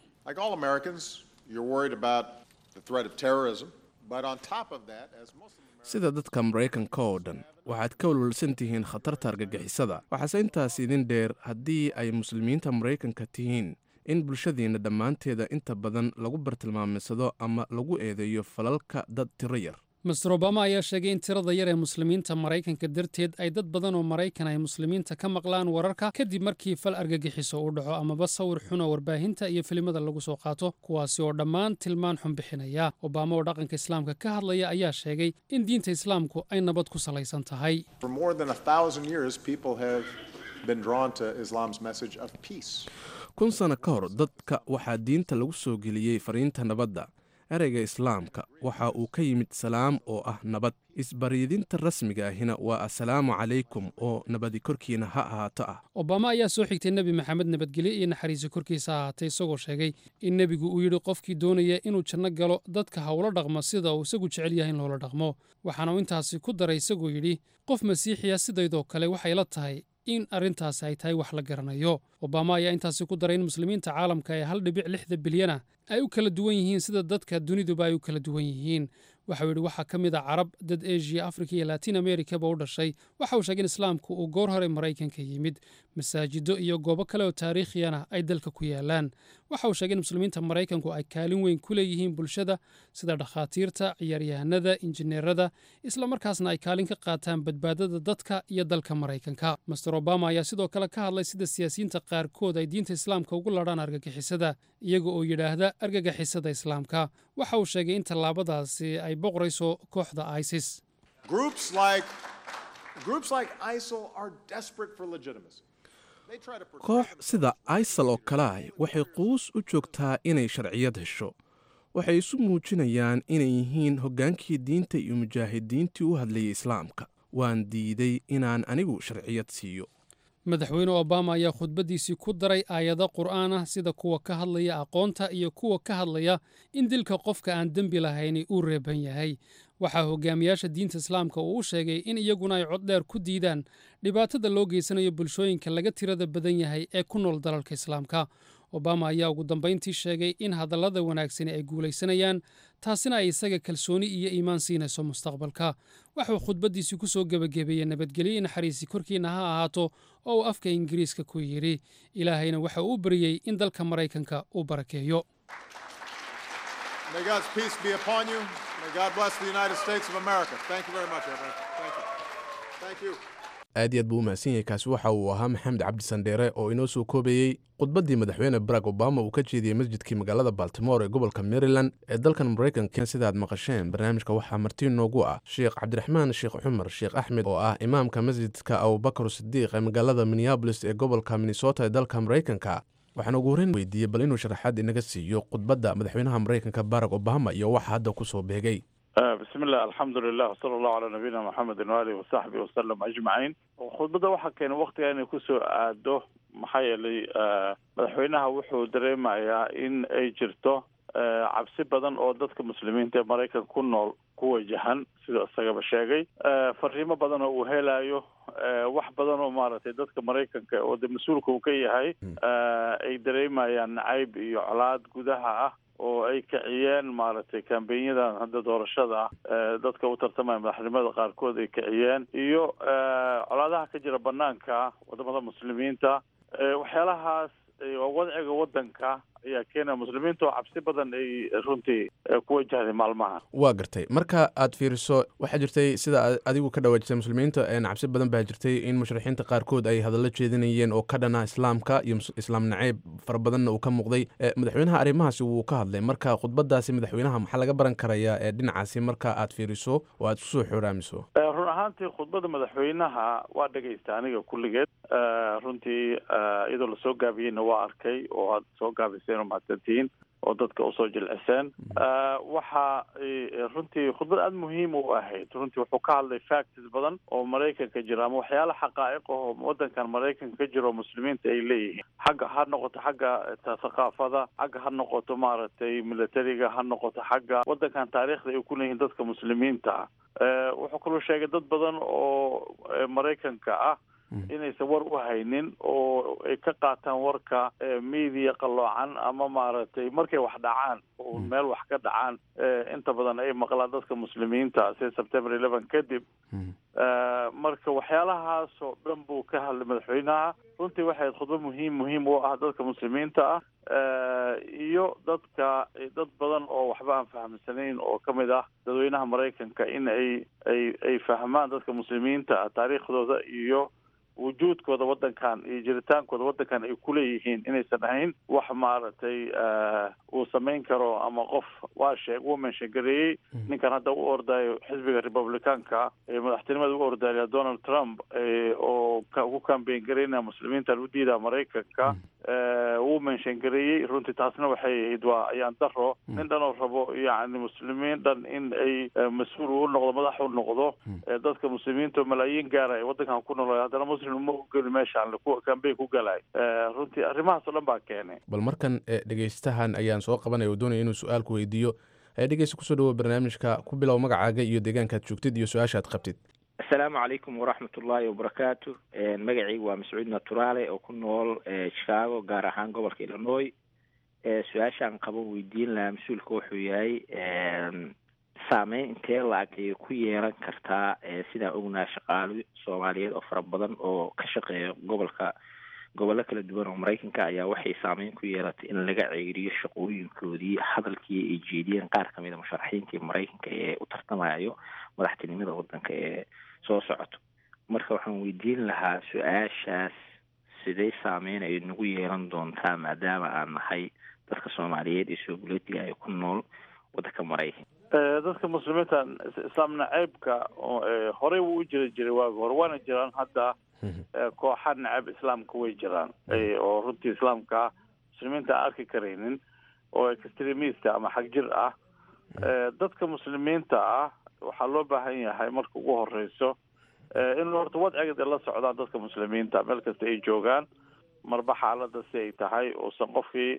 sida dadka maraykanka oo dhan waxaad ka walwalsan tihiin khatarta argagixisada waxaase intaas idin dheer haddii ay muslimiinta maraykanka tihiin in bulshadiinna dhammaanteeda inta badan lagu bartilmaamaysado ama lagu eedeeyo falalka dad tiro yar master obama ayaa sheegay in tirada yar ee muslimiinta maraykanka darteed ay dad badan oo maraykan ay muslimiinta ka maqlaan wararka kadib markii fal argagixiso uu dhaco amaba sawir xun oo warbaahinta iyo filimada lagu soo qaato kuwaasi oo dhammaan tilmaan xun bixinaya obama oo dhaqanka islaamka ka hadlaya ayaa sheegay in diinta islaamku ay nabad ku salaysan tahay kun sano ka hor dadka waxaa diinta lagu soo geliyey fariinta nabadda ereyga islaamka waxa uu ka yimid salaam oo ah nabad isbaryidinta rasmiga ahina waa assalaamu calaykum oo nabadi korkiina ha ahaato ah obama ayaa soo xigtay nebi maxamed nabadgelye iyo naxariisi korkiisa ahaatay isagoo sheegay in nebigu uu yidhi qofkii doonaya inuu janno galo dadka hawlo dhaqmo sida uu isagu jecel yahay in loola dhaqmo waxaana uu intaasi ku daray isagoo yidhi qof masiixiya sidaydoo kale waxay la tahay in arrintaasi ay tahay wax la garanayo obama ayaa intaasi ku daray in muslimiinta caalamka ee hal dhibic lixda bilyana ay u kala duwan yihiin sida dadka duniduba ay u kala duwan yihiin waxau yidhi waxaa ka mid a carab dad eshiya afrika iyo latin amerikaba u dhashay waxa uu sheegay in islaamku uu goor hore maraykanka yimid masaajido iyo goobo kale oo taariikhiyana ay dalka ku yaalaan waxa uu sheegay in muslimiinta maraykanku ay kaalin weyn ku leeyihiin bulshada sida dhakhaatiirta ciyaaryahanada injineerada islamarkaasna ay kaalin ka qaataan badbaadada dadka iyo dalka maraykanka master obama ayaa sidoo kale ka hadlay sida siyaasiyiinta qaarkood ay diinta islaamka ugu ladhaan argagixisada iyaga oo yidhaahda argagixisada islaamka waxa uu sheegay in tallaabadaasi ay boqorayso kooxda isis koox sida isal oo kale ah waxay quus u joogtaa inay sharciyad hesho waxay isu muujinayaan inay yihiin hoggaankii diinta iyo mujaahidiintii u hadlayay islaamka waan diiday inaan anigu sharciyad siiyo madaxweyne obama ayaa khudbaddiisii ku daray aayado qur'aan ah sida kuwa ka hadlaya aqoonta iyo kuwa ka hadlaya in dilka qofka aan dembi lahayni uu reeban yahay waxaa hogaamiyaasha diinta islaamka uu u sheegay in iyaguna ay coddheer ku diidaan dhibaatada loo geysanayo bulshooyinka laga tirada badan yahay ee ku nool dalalka islaamka obama ayaa ugu dambayntii sheegay in hadallada wanaagsani ay guulaysanayaan taasina ay isaga kalsooni iyo iimaan siinayso mustaqbalka waxuu khudbaddiisii ku soo gebagabeeyey nabadgelyo naxariisi korkiina ha ahaato oo uu afka ingiriiska ku yidhi ilaahayna waxa uu baryey in dalka maraykanka uu barakeeyo aad iyo aad buu u mahadsan yahay kaasi waxa uu ahaa maxamed cabdi sandheere oo inoo soo koobayey khudbaddii madaxweyne barack obama uu ka jeediyey masjidkii magaalada baltimore ee gobolka maryland ee dalkan maraykanka sidaad maqasheen barnaamijka waxaa marti noogu ah sheekh cabdiraxmaan sheekh cumar sheekh axmed oo ah imaamka masjidka abubakar sidiiq ee magaalada minneabolis ee gobolka minnesota ee dalka maraykanka waxaan ugu horreyn weydiiyey bal inuu sharaxaad inaga siiyo khudbadda madaxweynaha maraykanka barack obama iyo waxa hadda ku soo beegay bismi illah alxamdu lilah wsala allahu calaa nabiyina maxamedin waalihi wasaxbi wasalam ajmaciin khudbadda waxaa keenay waktiga inay kusoo aado maxaa yeelay madaxweynaha wuxuu dareemayaa in ay jirto cabsi badan oo dadka muslimiinta ee maraykanka ku nool ku wajahan sida isagaba sheegay fariimo badan oo uu helayo wax badan oo maaragtay dadka maraykanka oo de mas-uulka uu ka yahay ay dareemayaan nacayb iyo colaad gudaha ah oo ay kiciyeen maaragtay kambenyadan hadda doorashada ah dadka u tartamaya madaxnimada qaarkood ay kiciyeen iyo colaadaha ka jira banaanka wadamada muslimiinta waxyaalahaas wadciga wadanka ayaa keenaya muslimiinta oo cabsi badan ay runtii ku wajahday maalmaha waa gartay marka aad fiiriso waxaa jirtay sida adigu ka dhawaajisay muslimiinta cabsi badan baa jirtay in mushrixiinta qaarkood ay hadallo jeedinayeen oo ka dhana islaamka iyo islaam naceeb fara badanna uu ka muuqday madaxweynaha arrimahaasi wuu ka hadlay marka khudbadaasi madaxweynaha maxaa laga baran karayaa ee dhinacaasi marka aad fiiriso oo aad kusoo xooraamiso run ahaantii khudbadda madaxweynaha waa dhegaysta aniga kulligeed runtii iyadoo lasoo gaabiyeyna waa arkay oo aad soo gaabiseen oo mahadsantihiin oo dadka usoo jilciseen waxa runtii khudbad aada muhiim u ahayd runtii wuxuu ka hadlay factis badan oo maraykanka jira ama waxyaala xaqaa'iq oo wadankan maraykanka ka jira oo muslimiinta ay leeyihiin xagga ha noqoto xagga thaqaafada xagga ha noqoto maaragtay militariga ha noqoto xagga wadankan taariikhda ay ku leeyihiin dadka muslimiinta ah wuxuu kaloo sheegay dad badan oo maraykanka ah inaysan war u haynin oo ay ka qaataan warka media qalloocan ama maaragtay markay wax dhacaan oo meel wax ka dhacaan inta badan ay maqlaan dadka muslimiinta sida september eleven kadib marka waxyaalahaas oo dhan buu ka hadlay madaxweynaha runtii waxay khudbad muhiim muhiim u ah dadka muslimiinta ah iyo dadka dad badan oo waxba aan fahamsanayn oo ka mid ah dadweynaha maraykanka in ay ay ay fahmaan dadka muslimiinta ah taariikhdooda iyo wujuudkooda waddankan iyo jiritaankooda waddankan ay kuleeyihiin inaysan ahayn wax maaragtay uu samayn karo ama qof waa sheeg uu menshangareeyey ninkan hadda u ordayo xisbiga republicaanka ee madaxtinimada u ordaya donald trump oo ku kambeyn garaynaya muslimiintan u diidaa maraykanka wuu menshangareeyey runtii taasna waxay ahayd waa ayaan daro nin dhan oo rabo yacni muslimiin dhan in ay mas-uul u noqdo madax u noqdo dadka muslimiinta oo malaayiin gaaraya waddankan ku nool haddana muslim uma ogeli meeshaan kambeyn ku galay runtii arrimahaas oo dhan baa keenay bal markan dhegeystahan ayaan soo qabanaya oo doonaya inuu su-aal ku weydiiyo dhegeysta kusoo dhawo barnaamijka ku bilow magacaaga iyo deegaankaad joogtid iyo su-aashaad qabtid asalaamu calaykum waraxmat ullaahi wabarakaatu magacaygu waa mascuud naturaale oo ku nool chicago gaar ahaan gobolka illinois su-aashaan qabo weydiin lahaa mas-uulka wuxuu yahay saameyn intee la-ag ayay ku yeelan kartaa sidaan ognaha shaqaalo soomaaliyeed oo fara badan oo ka shaqeeya gobolka gobollo kala duwan oo maraykanka ayaa waxay saameyn ku yeelatay in laga ceeriyo shaqooyinkoodii hadalkii ay jeediyeen qaar kamid a musharaxiintii maraykanka ee u tartamayo madaxtinimada waddanka ee soo socoto marka waxaan weydiin lahaa su-aashaas sidee saameyn ay nagu yeelan doontaa maadaama aan nahay dadka soomaaliyeed ee sooguletiga ay ku nool waddanka maraykanka dadka muslimiinta islaam naceybka horey wuu u jiri jiray waagi hore waana jiraan hadda kooxa nacab islaamka way jiraan oo runtii islaamka muslimiinta aan arki karaynin oo extremista ama xagjir ah dadka muslimiinta ah waxaa loo baahan yahay marka ugu horeyso in horta wadcigeed ay la socdaan dadka muslimiinta meel kasta ay joogaan marba xaalada si ay tahay uusan qofkii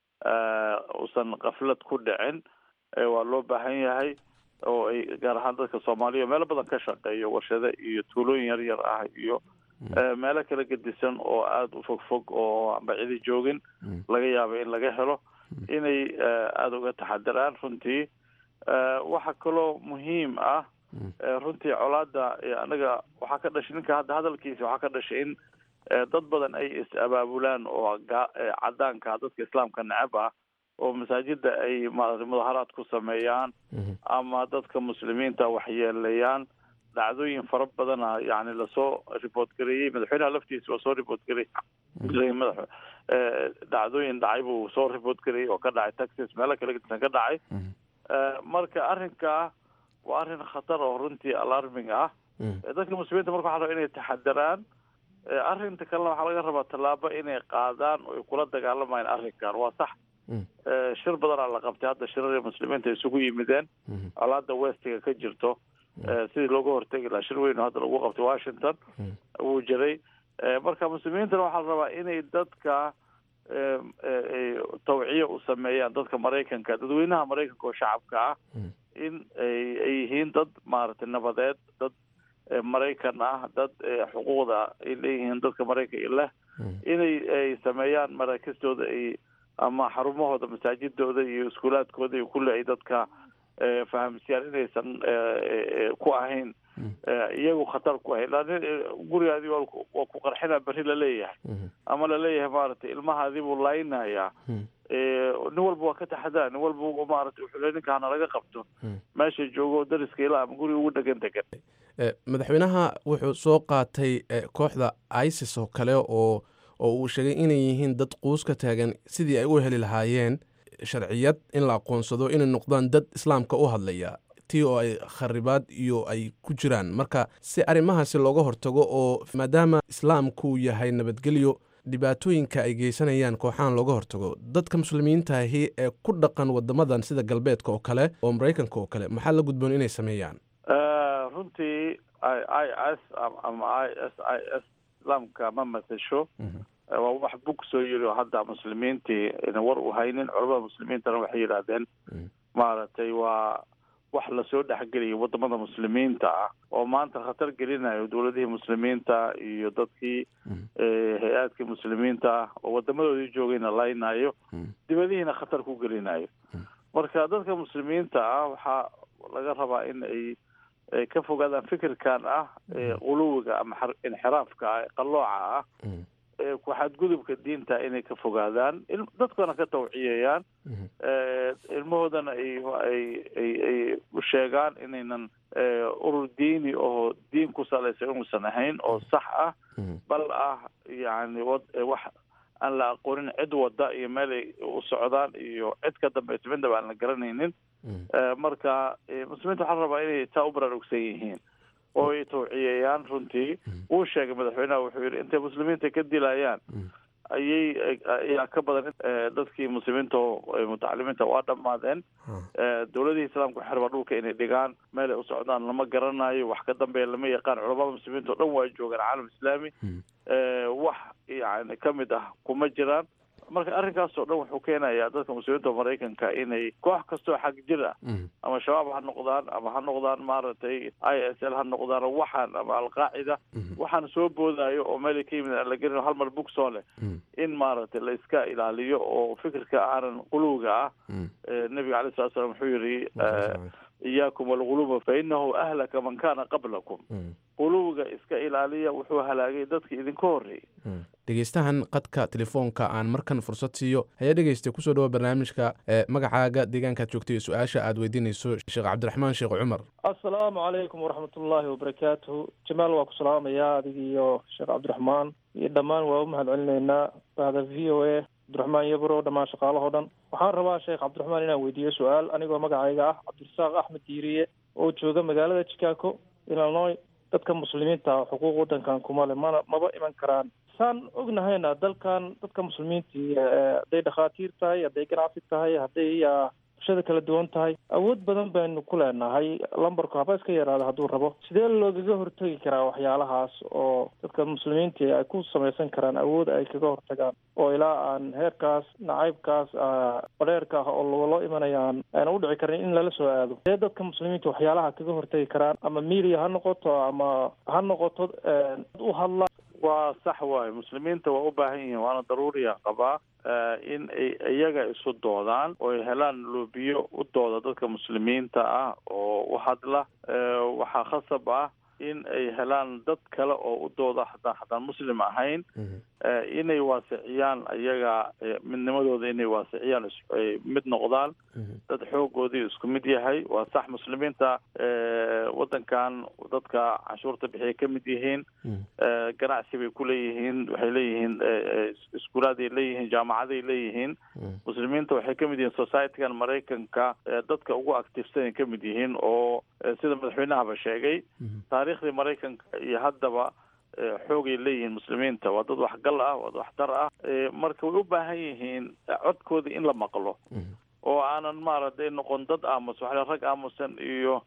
uusan kaflad ku dhicin waa loo baahan yahay oo ay gaar ahaan dadka soomaaliya meelo badan ka shaqeeyo warshado iyo tuulooyin yar yar ah iyo meelo kala gedisan oo aada u fog fog oo aan bacidi joogin laga yaaba in laga helo inay aada uga taxadiraan runtii waxaa kaloo muhiim ah runtii colaada anaga waxaa ka dhashay ninka hadda hadalkiisa waxaa ka dhashay in dad badan ay is-abaabulaan oo cadaanka dadka islaamka necab ah oo masaajida ay maarata mudaharaad ku sameeyaan ama dadka muslimiinta waxyeeleeyaan dhacdooyin fara badana yani lasoo report gareeyey madaxweynaha laftiisa waa soo report gareeyey madax dhacdooyin dhacay buu soo report gareeyey oo ka dhacay texas meelo kala gedisan ka dhacay marka arrinka waa arrin khatar oo runtii alarming ah dadka muslimiinta marka waxa raba inay taxadaraan arrinta kalena waxaa laga rabaa tallaabo inay qaadaan oo ay kula dagaalamayaan arrinkan waa sax shir badanaa la qabtay hadda shirarii muslimiinta isugu yimideen colaada westiga ka jirto sidii looga hortegi lahaa shir weyn oo hadda lagu qabtay washington wuu jiray marka muslimiintana waxaa la rabaa inay dadka tawciyo u sameeyaan dadka maraykanka dadweynaha maraykanka oo shacabka ah in ay yihiin dad maaragtay nabadeed dad maraykan ah dad xuquuqda ay leeyihiin dadka maraykanka leh inay ay sameeyaan maraakistooda ay ama xarumahooda masaajidooda iyo iskuulaadkooda iyo kulli ay dadka fahamsiyaan inaysan ku ahayn iyagu khatar ku ahayn laakin gurigaadii waa ku qarxina berri laleeyahay ama laleeyahay maaragtay ilmahaadii buu laaynayaa nin walba waa ka taxadara nin walba maaragtay wuxuu le ninka hana laga qabto meesha joogo dariska ilaa ama guriga ugu dhegan degan madaxweynaha wuxuu soo qaatay kooxda isis oo kale oo oo uu sheegay inay yihiin dad quus ka taagan sidii ay u heli lahaayeen sharciyad in la aqoonsado inay noqdaan dad islaamka u hadlaya tii oo ay kharibaad iyo ay ku jiraan marka si arrimahaasi looga hortago oo maadaama islaamku yahay nabadgelyo dhibaatooyinka ay geysanayaan kooxahan looga hortago dadka muslimiintaahi ee ku dhaqan wadamadan sida galbeedka oo kale oo maraykanka oo kale maxaa la gudboon inay sameeyaan runtii i s ama i s i s islaamka ma matasho waa wax bug soo yiri oo hadda muslimiintii ina war u haynin culamada muslimiintana waxay yidhaahdeen maaragtay waa wax lasoo dhexgeliyay wadamada muslimiinta ah oo maanta khatar gelinayo dowladihii muslimiinta iyo dadkii hay-aadkii muslimiinta ah oo wadamadoodii joogayna laynayo dibadihiina khatar ku gelinayo marka dadka muslimiinta ah waxaa laga rabaa in ay ay ka fogaadaan fikirkan ah quluwiga ama inxiraafka ah qallooca ah ku-xadgudubka diinta inay ka fogaadaan dadkana ka tawciyayaan ilmahoodana ay ay ay ay u sheegaan inaynan urur diini oo diin ku salaysan inuusan ahayn oo sax ah bal ah yani wax aan la aqoonin cid wada iyo meel ay u socdaan iyo cid ka dambaysa midnaba aan la garanaynin marka muslimiinta waxaa rabaa inay taa u baraarugsan yihiin oo ay tawciyayaan runtii wuu sheegay madaxweynaha wuxuu yidhi intay muslimiinta ka dilayaan ayay ayaa ka badan dadkii muslimiinta mutacalimiinta waa dhammaadeen dowladihii islaamka waxay rabaa dhulka inay dhigaan meel ay u socdaan lama garanayo wax ka dambeeya lama yaqaan culamada muslimiinta o dhan waa joogaan caalam islaami wax yani ka mid ah kuma jiraan marka arrinkaas oo dhan wuxuu keenayaa dadka muslimiinta maraykanka inay koox kastoo xag jir ah ama shabaab ha noqdaan ama ha noqdaan maaragtay i s l ha noqdaan waxaan ama alqaacida waxaan soo boodayo oo meelay ka yimid aan la gelin hal mar bugsoo leh in maaragtay la iska ilaaliyo oo fikirka aanan quluwga ah nebiga alay slat slam wuxuu yidhi iyaakum walguluba fa inahu ahlaka man kana qablakum quluwga iska ilaaliya wuxuu halaagay dadki idinka horreeyey dhegeystahan qadka telefoonka aan markan fursad siiyo hayaa dhegeystay kusoo dhawo barnaamijka magacaaga deegaankaad joogtay iyo su-aasha aad weydiinayso sheekh cabdiraxmaan sheekh cumar assalaamu calaykum waraxmat ullaahi wabarakaatuhu jamaal waa ku salaamayaa adig iyo sheekh cabdiraxmaan iyo dhammaan waa u mahad celinaynaa bahda v o a cabdiraxmaan yabro dhammaan shaqaalahoo dhan waxaan rabaa sheekh cabdiraxmaan inaan weydiiyo su-aal anigoo magacayga ah cabdirasaaq axmed diiriye oo jooga magaalada chicago illinois dadka muslimiinta xuquuq waddankan kuma le mana maba iman karaan saan ognahayna dalkan dadka muslimiintii hadday dhakhaatiir tahay hadday ganacsi tahay hadday bulshada kala duwan tahay awood badan baynu ku leenahay lambarku haba iska yaraada hadduu rabo sidee loogaga hortegi karaa waxyaalahaas oo dadka muslimiintii ay ku samaysan karaan awood ay kaga hortagaan oo ilaa aan heerkaas nacaybkaas badheerka ah oo loo imanayaan ayna u dhici karin in lala soo aado sidee dadka muslimiinta waxyaalaha kaga hortegi karaan ama media ha noqoto ama ha noqoto u hadla waa sax waayo muslimiinta waa u baahan yihiin waana daruuriya qabaa in ay iyaga isu doodaan oo ay helaan loobiyo u dooda dadka muslimiinta ah oo u hadla waxaa khasab ah in ay helaan dad kale oo u dooda haddaan haddaan muslim ahayn inay waasiciyaan iyaga midnimadooda inay waasiciyaan ay mid noqdaan dad xoogoodii isku mid yahay waa sax muslimiinta waddankan dadka canshuurta bixiyay ka mid yihiin ganacsi bay ku leeyihiin waxay leeyihiin iskuulaaday leeyihiin jaamacaday leeyihiin muslimiinta waxay ka mid yihiin societygan maraykanka dadka ugu activesanay ka mid yihiin oo sida madaxweynahaba sheegay taariikhdii maraykanka iyo haddaba xoogay leeyihiin muslimiinta waa dad waxgal ah waa dad waxtar ah marka way u baahan yihiin codkooda in la maqlo oo aanan maaragtay noqon dad aamus waxaa rag aamusan iyo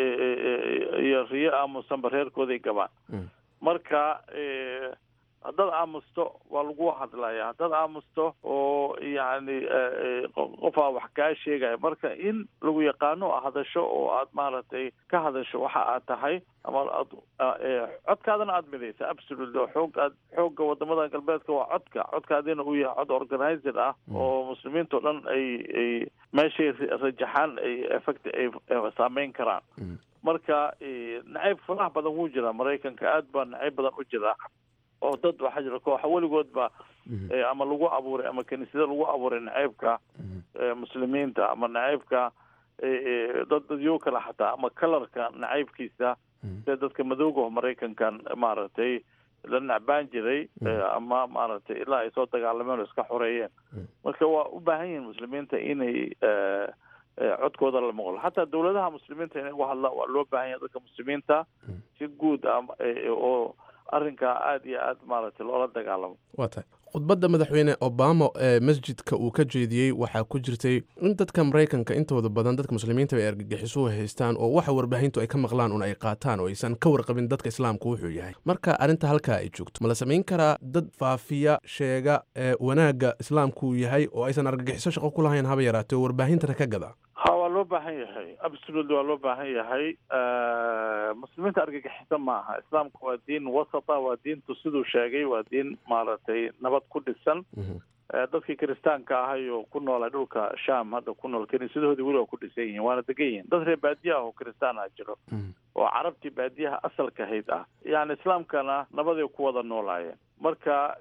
iyo riyo aamusanba reerkooday gabaan marka haddaad aamusto waa lagu hadlaya haddaad aamusto oo yacni qofaa wax kaa sheegaya marka in lagu yaqaano hadasho oo aad maaragtay ka hadasho waxa aad tahay ama aad codkaadana aada midaysa absolutely oo xoog aad xoogga wadamada galbeedka waa codka codkaadina uu yahay cod organizer ah oo muslimiinta o dhan ay ay meeshay rajaxaan ay effect ay saameyn karaan marka nacayb faraha badan wuu jiraa maraykanka aad baa nacayb badan u jiraa oo dad waxaa jira kooxa weligoodba ama lagu abuuray ama kiniisada lagu abuuray naceybka muslimiinta ama naceybka dad dadyo kale xataa ama kalarka naceybkiisa sida dadka madowga maraykankan maaragtay la nacbaan jiray ama maaragtay ilaa ay soo dagaalameen oo iska xoreeyeen marka waa u baahan yihiin muslimiinta inay codkooda la maqlo xataa dawladaha muslimiinta inay uga hadlaan waa loo baahan yahay dadka muslimiinta si guud ah oo arrinkaa aada iyo aad maaragtay loola dagaalamo waa tahay khudbadda madaxweyne obama ee masjidka uu ka jeediyey waxaa ku jirtay in dadka maraykanka intooda badan dadka muslimiinta ay argagixisuhu haystaan oo waxa warbaahintu ay ka maqlaan un ay qaataan oo aysan ka warqabin dadka islaamku wuxuu yahay marka arrinta halkaa ay joogto ma la samayn karaa dad faafiya sheega ee wanaagga islaamku yahay oo aysan argagixiso shaqo ku lahayn haba yaraatee oo warbaahintana ka gada ha waa loo baahan yahay absolutely waa loo baahan yahay muslimiinta argagixisa ma aha islaamku waa diin wasata waa diintu siduu sheegay waa diin maaragtay nabad ku dhisan dadkii kiristaanka ahay oo ku noolay dhulka sham hadda ku nool kiniisadahoodii weli waa ku dhisan yihiin waana degan yihiin dad reer baadiye ah oo kiristaan ah jiro oo carabtii baadiyaha asalka ahayd ah yani islaamkana nabaday ku wada noolaayeen marka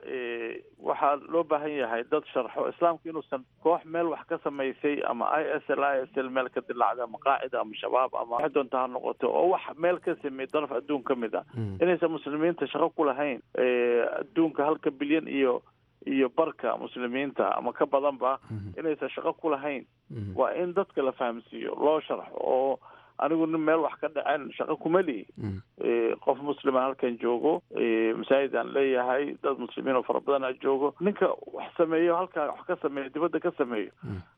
waxaa loo baahan yahay dad sharxo islaamku inuusan koox meel wax ka samaysay ama i s l i s l meel ka dilacda ama qaacida ama shabaab ama wax doonta ha noqoto oo wax meel ka sameey daraf adduun ka mid ah inaysan muslimiinta shaqo ku lahayn adduunka halka bilyan iyo iyo barka muslimiinta ama ka badanba inaysan shaqo ku lahayn waa in dadka la fahamsiiyo loo sharxo oo anigu nin meel wax ka dhaceen shaqo kuma lihi qof muslima halkan joogo masaajid aan leeyahay dad muslimiin oo fara badan a joogo ninka wax sameeyo halkaa wax ka sameeyo dibadda ka sameeyo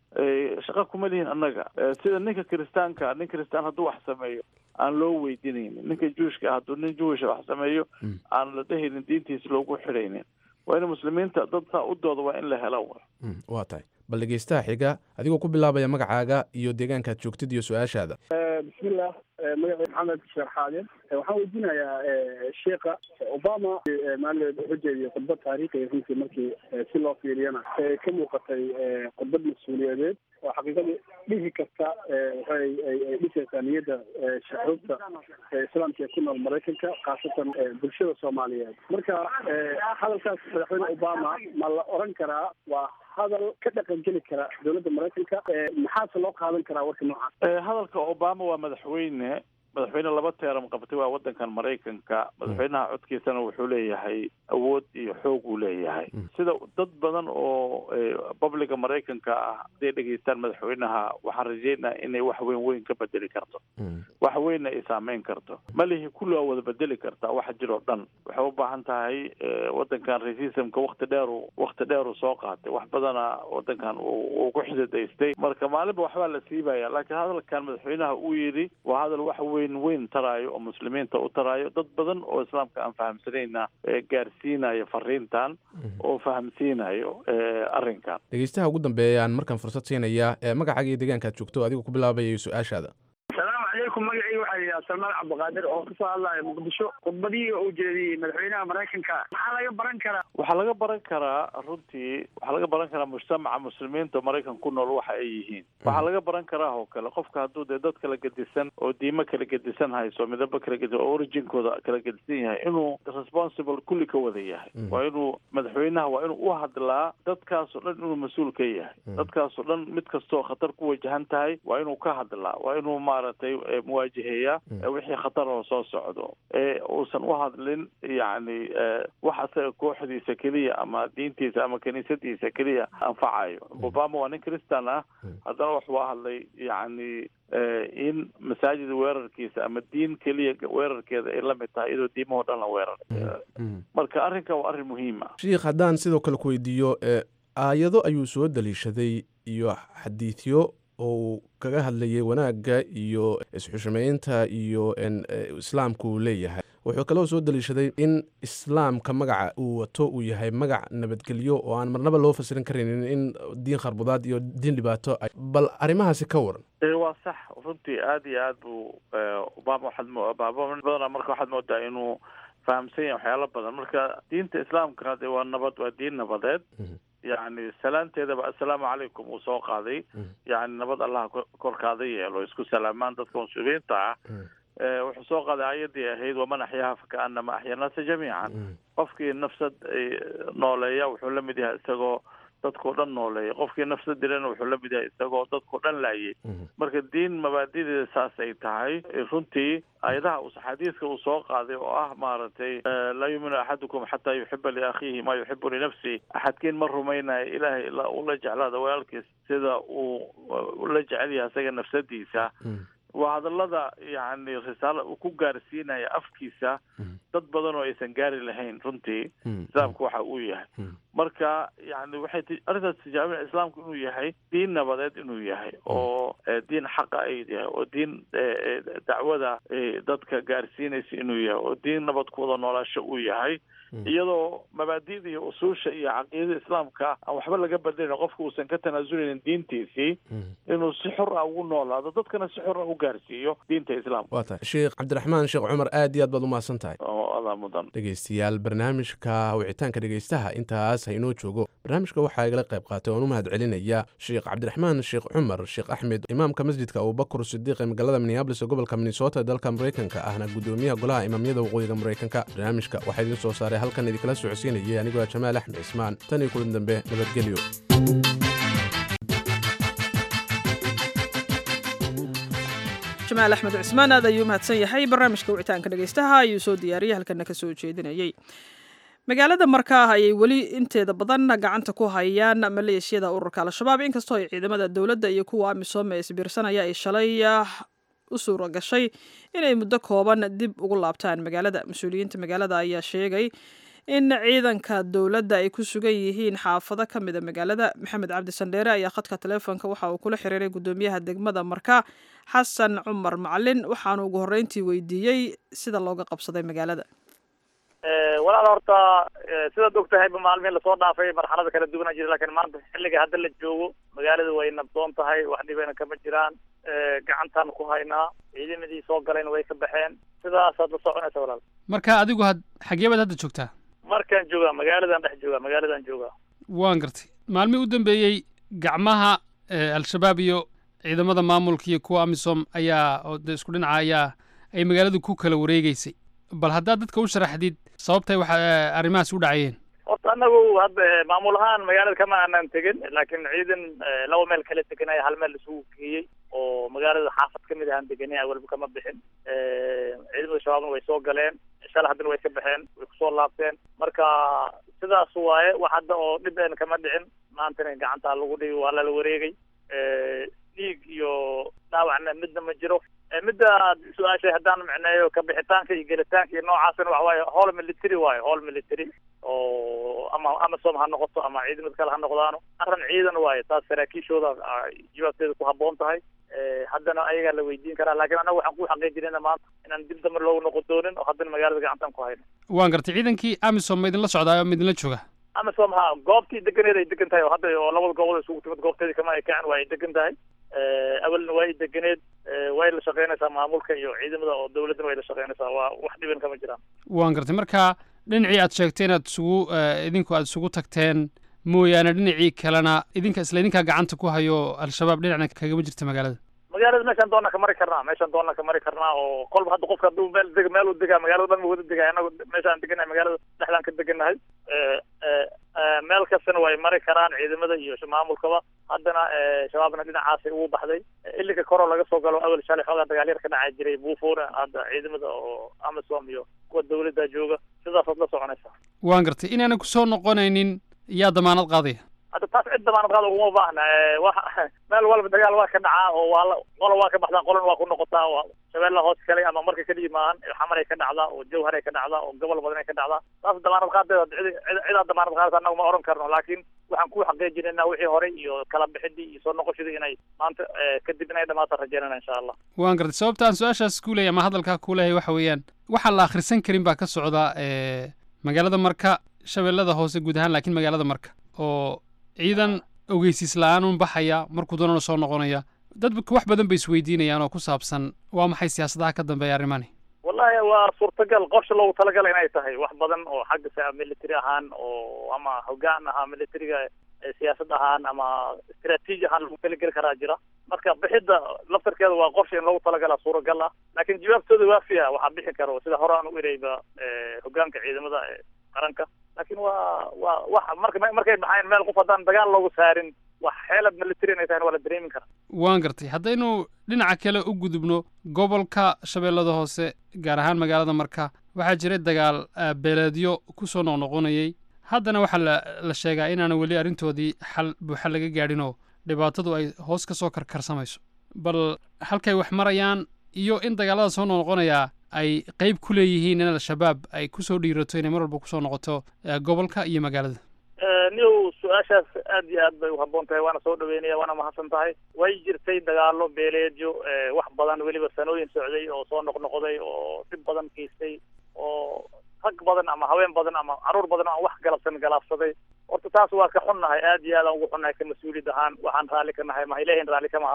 shaqo kuma lihin annaga sida ninka kiristaanka nin kiristaan hadduu wax sameeyo aan loo weydiinaynin ninka juushka ah hadduu nin juwisha wax sameeyo aan la dhehaynin diintiisa loogu xidhaynin waa in muslimiinta dad saa u dooda waa in la helo waa tahay bal dhegeystaha xiga adigoo ku bilaabaya magacaaga iyo deegaankaad joogtid iyo su-aashaada bismillah magacay maxamed sheekh xaadin waxaan weydiinayaa sheikha obama maalin wuxuu jeediyey khudbad taariikhiya runtii markii si loo fiiriyana ka muuqatay khudbad mas-uuliyadeed oo xaqiiqadii dhihi kasta waxay ay dhisaysaa niyadda shucuubta islaamka ee ku nool maraykanka khaasatan bulshada soomaaliyeed marka hadalkaas madaxweyne obama ma la oran karaa waa hadal ka dhaqan geli kara dowladda maraykanka maxaase loo qaadan karaa warka noocaas hadalka obama waa madaxweyne madaxweyne laba teeram qabtay waa wadankan maraykanka madaxweynaha codkiisana wuxuu leeyahay awood iyo xoog uu leeyahay sida dad badan oo publica maraykanka ah hadday dhegeystaan madaxweynaha waxaan rajeynaa inay wax weyn weyn ka bedeli karto wax weynna ay saameyn karto malihi kulli waa wada bedeli kartaa waxa jiroo dhan waxay u baahan tahay wadankan racismka wakti dheeru wakti dheeru soo qaatay wax badana wadankan uu ku xidadaystay marka maalinba waxbaa la siibaya laakiin hadalkan madaxweynaha uu yidhi waa hadal wax weyn weyn taraayo oo muslimiinta u taraayo dad badan oo islaamka aan fahamsanayna gaarsiinayo fariintan oo fahamsiinayo arrinkan dhegeystaha ugu dambeeyaan markaan fursad siinayaa magacaaga iyo deegaankaad joogto adigoo ku bilaabayayo su-aashaada asalaamu calaykum magacii waxaa la yidhaha salmaan cabdiqaadir oo kasoo hadlaya muqdisho khudbadihii uu jeediyey madaxweynaha maraykanka maxaa laga baran karaa waxaa laga baran karaa runtii waxaa laga baran karaa mujtamaca muslimiinta maraykan ku nool waxa ay yihiin waxaa laga baran karaa oo kale qofka hadduu dee dad kala gedisan oo diimo kala gedisan hayso midabo kala gedisan oo originkooda kala gedisan yahay inuu responsible kulli ka wada yahay waa inuu madaxweynaha waa inuu u hadlaa dadkaasoo dhan inuu mas-uul ka yahay dadkaasoo dhan mid kastoo khatar ku wajahan tahay waa inuu ka hadlaa waa inuu maaragtay muwaajaheeya wixii khatar oo soo socdo ee uusan u hadlin yacni wax asaga kooxdiisa keliya ama diintiisa ama kiniisadiisa keliya anfacayo obama waa nin christan ah haddana wuxuu hadlay yacni in masaajid weerarkiisa ama diin keliya weerarkeeda ay la mid tahay iyadoo diimahoo dhan la weeraray marka arrinka waa arrin muhiima sheikh haddaan sidoo kale ku weydiiyo aayado ayuu soo daliishaday iyo xadiidyo oo uu kaga hadlayay wanaagga iyo isxushmaynta iyo islaamku uu leeyahay wuxuu kaloo soo daliishaday in islaamka magaca uu wato uu yahay magac nabadgelyo oo aan marnaba loo fasirin karaynin in diin kharbudaad iyo diin dhibaato bal arrimahaasi ka waran waa sax runtii aada iyo aad buu obama waxaad obama badana marka waxaad moodaa inuu fahamsan yahay waxyaalo badan marka diinta islaamka de waa nabad waa diin nabadeed yacni salaanteedaba assalaamu calaykum uu soo qaaday yacni nabad allaha korkaada yeelo isku salaamaan dadka muslimiinta ah wuxuu soo qaaday aayaddii ahayd waman axyaaha fakaanama axya naasa jamiican qofkii nafsad nooleeya wuxuu la mid yahay isagoo dadkao dhan nooleeya qofkii nafsad dilana wuxuu la mid yahay isagoo dadkao dhan laayay marka diin mabaadideeda saas ay tahay runtii ayadaha xadiiska uu soo qaaday oo ah maaragtay laa yuuminu axadukum xataa yuxiba liakhiihi maa yuxibu linafsi axadkiin ma rumaynayo ilaahay ula jeclaada walaalkiis sida uu la jecel yahay isaga nafsadiisa waa hadallada yacni risaalo uu ku gaarsiinaya afkiisa dad badan oo aysan gaari lahayn runtii islaamku waxa uu yahay marka yani waxay arrintaas tijaabina islaamku inuu yahay diin nabadeed inuu yahay oo diin xaqa ay yahay oo diin dacwada dadka gaarsiinaysa inuu yahay oo diin nabad ku wada noolaasho uu yahay iyadoo mabaadida iyo usuusha iyo caqiidada islaamka aan waxba laga bedelin qofka uusan ka tanaasuleynin diintiisii inuu si xor ah ugu noolaado dadkana si xor ah u gaarsiiyo diinta islaamka waa tahay sheekh cabdiraxmaan sheekh cumar aad iyo aad baad umahadsan tahay ada mudan dhegeystayaal barnaamijka wicitaanka dhegeystaha intaas haynoo joogo barnaamijka waxaa igala qayb qaatay oon u mahad celinaya sheekh cabdiraxmaan sheekh cumar sheekh axmed imaamka masjidka abubakur sidiiq ee magaalada minneabolis ee gobolka minnesota ee dalka maraykanka ahna gudoomiyaha golaha imaamyada waqooyiga maraykanka barnaamijka waxaa idiin soo saaray halkan idinkala socodsiinayay anigoo jamaal axmed cismaan tan iyo kulan dambe nabadgelyo jamaal axmed cismaan aad ayuu mahadsan yahay barnaamijka wicitaanka dhegeystaha ayuu soo diyaariyey halkana ka soo jeedinayey magaalada markaa ayay weli inteeda badan gacanta ku hayaan maleeshiyada ururka al-shabaab inkastoo ay ciidamada dowladda iyo kuwa amisom ee isbiirsanaya ay shalay u suura gashay inay muddo kooban dib ugu laabtaan magaalada mas-uuliyiinta magaalada ayaa sheegay in ciidanka dowladda ay ku sugan yihiin xaafado ka mida magaalada maxamed cabdi sandheere ayaa khadka taleefonka waxa uu kula xiriiray gudoomiyaha degmada marka xasan cumar macalin waxaanu ugu horreyntii weydiiyey sida looga qabsaday magaalada walaal horta sidaad og tahayba maalmihin lasoo dhaafay marxalada kala duwana jira lakiin maanta xilliga hadda la joogo magaalada way nabdoon tahay wax dhibeyna kama jiraan gacantaan ku haynaa ciidamadii soo galayna way ka baxeen sidaasaad la soconaysa walaal marka adigu had xagee baad hadda joogtaa markaan joogaa magaaladan dhex joogaa magaaladan joogaa waan gartay maalmihii u dambeeyey gacmaha al-shabaab iyo ciidamada maamulka iyo kuwa amisom ayaa oo de isku dhinaca ayaa ay magaaladu ku kala wareegeysay bal haddaad dadka u sharaxdid sababtay waxa arrimahaas u dhacayeen horta anagu hadda maamul ahaan magaalada kama aanan tegin laakiin ciidan laba meel kala deganaya hal meel isugu geeyey oo magaalada xaafad kamid ahaan deganay awalba kama bixin ciidamada shabaabna way soo galeen shala haddana way ka baxeen way kusoo laabteen marka sidaas waaye wax hadda oo dhib een kama dhicin maantana gacanta lagu dhigi waa lala wareegay dhiig iyo dhaawacna midna ma jiro midda su-aashay haddaan micneeyo ka bixitaanka iyo gelitaanka iyo noocaasna waxa waaye howl military waaye howl military oo ama amasom ha noqoto ama ciidamada kale ha noqdaano arrin ciidan waaye taas saraakiishooda jawaabteeda ku habboon tahay haddana ayagaa la weydiin karaa laakiin annaga waxaan ku xaqiijinayna maanta inaan dib dambe loogu noqon doonin oo haddana magaalada gacantaan ku hayno waan gartay ciidankii amisom ma idinla socdaayo ma idinla jooga amisom ha goobtii deganeed ay degan tahay oo hadda oo labada goobood isugu timid goobteedii kama ay kacan waa ay degan tahay awalna waa ay deganeed way la shaqeynaysaa maamulka iyo ciidamada oo dowladdana way la shaqeynaysaa waa wax dhiban kama jiraan waan gartay marka dhinacii aad sheegteen aad isugu idinku aad isugu tagteen mooyaane dhinacii kalena idinka isla idinkaa gacanta ku hayo al-shabaab dhinacna kagama jirta magaalada magaalada meeshaan doonna ka mari karnaa meeshaan doonna ka mari karnaa oo kolba hadda qofka hadduu meel deg meel u degaa magaalada dhan ma wada degaa anagu meeshaan deganahay magaalada dhexdaan ka degannahay meel kastana way mari karaan ciidamada iyo maamulkaba haddana shabaabna dhinacaasay ugu baxday ilinka koroo laga soo galo awel shalay xoogaa dagaalyar ka dhacaa jiray buufuuna hadda ciidamada oo amisom iyo kuwa dowladda jooga sidaasaad la soconaysaa waan gartay inaanan kusoo noqonaynin yaa damaanad qaadaya hadda taas cid damaanad qaada uguma baahna wa meel walba dagaal waa ka dhacaa oo waa la qola waa ka baxdaa qolana waa ku noqotaa oo shabeella hoos kale ama marka kadhigi maahan xamar ay ka dhacdaa oo jawhar ay ka dhacdaa oo gobol badan ay ka dhacdaa taas damaanad qaadeeda cid cidaa damaanad qaadaysa annagu ma oran karno laakiin waxaan ku xaqiijinaynaa wixii hore iyo kala bixidii iyo soo noqoshadii inay maanta kadib inay dhamaata rajeynana insha allah waan gartay sababta aan su-aashaas ku leeyahay ama hadalkaa ku leeyahay waxa weeyaan waxaan la akhrisan karin baa ka socda magaalada marka shabeellada hoose guud ahaan laakiin magaalada marka oo ciidan ogeysiis la-aan un baxaya markuu doonana soo noqonaya dad wax badan bay isweydiinayaan oo ku saabsan waa maxay siyaasadaha ka dambeeya arrimani wallahi waa suurtagal qorsha loogu talagala inay tahay wax badan oo xagga military ahaan oo ama hogaan ahaa militariga siyaasad ahaan ama istraatiiji ahaan lagu talageli karaa jira marka bixidda laftarkeeda waa qorsha in loogu talagalaa suuragal ah laakiin jawaabtooda waafiya waxaa bixi karo sida hore aan u ereyba hogaanka ciidamada qaranka laakiin waa waa wax marka markay baxayn meel qof haddaan dagaal loogu saarin wax xeelad military inay tahay waa la dareemin karaa waan gartay haddaynu dhinaca kale u gudubno gobolka shabeellada hoose gaar ahaan magaalada marka waxaa jiray dagaal beeleedyo ku soo noqnoqonayay haddana waxaa la la sheegaa inaana weli arrintoodii xal buuxa laga gaadhin oo dhibaatadu ay hoos ka soo karkarsamayso bal halkay wax marayaan iyo in dagaalada soo noqnoqonayaa ay qayb ku leeyihiin in al-shabaab ay kusoo dhiirato inay mar walba kusoo noqoto gobolka iyo magaalada niw su-aashaas aad iyo aad bay uhabboon tahay waana soo dhaweynaya waana mahadsan tahay way jirtay dagaalo beeleedyo wax badan weliba sanooyin socday oo soo noqnoqday oo dhib badan geystay oo rag badan ama haween badan ama caruur badan aan wax galabsan galaabsaday horta taas waa ka xunnahay aad iyo aad aan ugu xunnahay ka mas-uuliyad ahaan waxaan raalli ka nahay ma ilahin raalli kama aha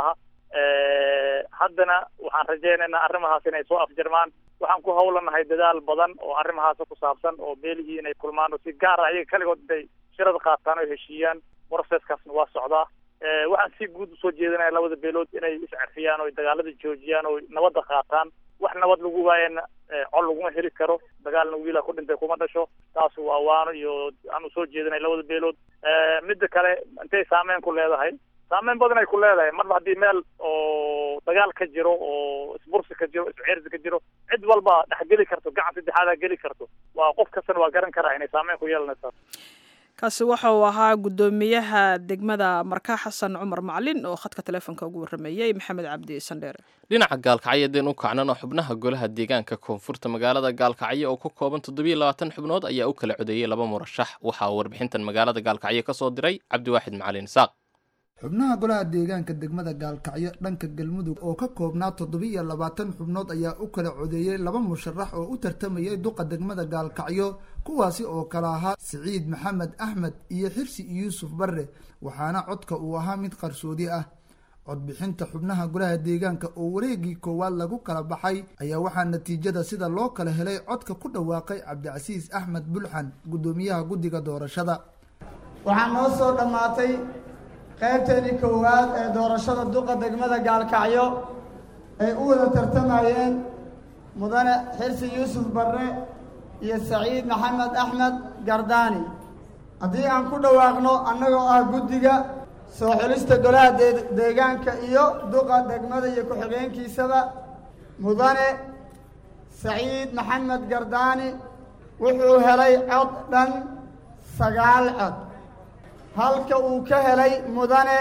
haddana waxaan rajaynaynaa arrimahaas inay soo afjarmaan waxaan ku hawlanahay dadaal badan oo arrimahaas ku saabsan oo beelihii inay kulmaan oo si gaar ah iyaga kaligood intay shirada qaataan oo heshiiyaan processkaasna waa socdaa waxaan si guud usoo jeedinaya labada beelood inay iscarfiyaan oo dagaalada joojiyaan oo nabadda qaataan wax nabad lagu waayana col laguma heli karo dagaalna wiilaa ku dhintay kuma dhasho taas waa waano iyo aan usoo jeedinay labada beelood midda kale intay saameyn ku leedahay saameyn badan ay ku leedahay marba haddii meel oo dagaal ka jiro oo isbursi ka jiro isceersi ka jiro cid walba dhex geli karto gacan saddexaadaa geli karto waa qof kastana waa garan karaa inay saameyn ku yeelanaysaa kaasi waxa uu ahaa guddoomiyaha degmada marka xasan cumar macalin oo khadka teleefonka ugu warrameeyey maxamed cabdi sandheere dhinaca gaalkacyo haddeen u kacnan oo xubnaha golaha deegaanka koonfurta magaalada gaalkacyo oo ka kooban toddobiyo labaatan xubnood ayaa u kala codeeyey laba murashax waxaa warbixintan magaalada gaalkacyo ka soo diray cabdiwaaxid macalin isaaq xubnaha golaha deegaanka degmada gaalkacyo dhanka galmudug oo ka koobnaa toddobiiyo labaatan xubnood ayaa u kala codeeyey laba musharax oo u tartamayay duqa degmada gaalkacyo kuwaasi oo kala ahaa siciid maxamed axmed iyo xirsi yuusuf barre waxaana codka uu ahaa mid qarsoodi ah codbixinta xubnaha golaha deegaanka oo wareegii koowaad lagu kala baxay ayaa waxaa natiijada sida loo kala helay codka ku dhawaaqay cabdicasiis axmed bulxan guddoomiyaha guddiga doorashada waxaa noo soo dhammaatay qaybteedii koowaad ee doorashada duqa degmada gaalkacyo ay u wada tartamayeen mudane xirsi yuusuf barre iyo saciid maxamed axmed gardaani haddii aan ku dhawaaqno annagoo ah guddiga soo xulista golaha deegaanka iyo duqa degmada iyo ku-xigeenkiisaba mudane saciid maxamed gardaani wuxuu helay cod dhan sagaal cod halka uu ka helay mudane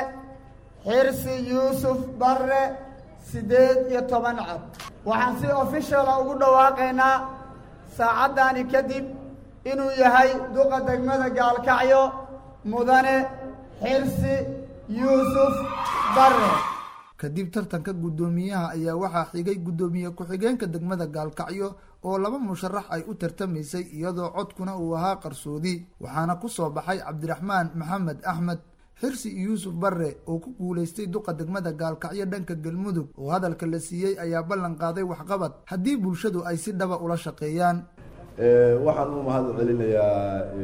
xirsi yuusuf barre siddeed iyo toban cod waxaan si officiala ugu dhawaaqaynaa saacaddani kadib inuu yahay duqa degmada gaalkacyo mudane xirsi yuusuf barre kadib tartanka guddoomiyaha ayaa waxaa xigay guddoomiye ku-xigeenka degmada gaalkacyo oo laba musharax ay u tartamaysay iyadoo codkuna uu ahaa qarsoodi waxaana ku soo baxay cabdiraxmaan maxamed axmed xirsi yuusuf barre oo ku guulaystay duqa degmada gaalkacyo dhanka galmudug oo hadalka la siiyey ayaa ballan qaaday waxqabad haddii bulshadu ay si dhaba ula shaqeeyaan waxaan u mahad celinayaa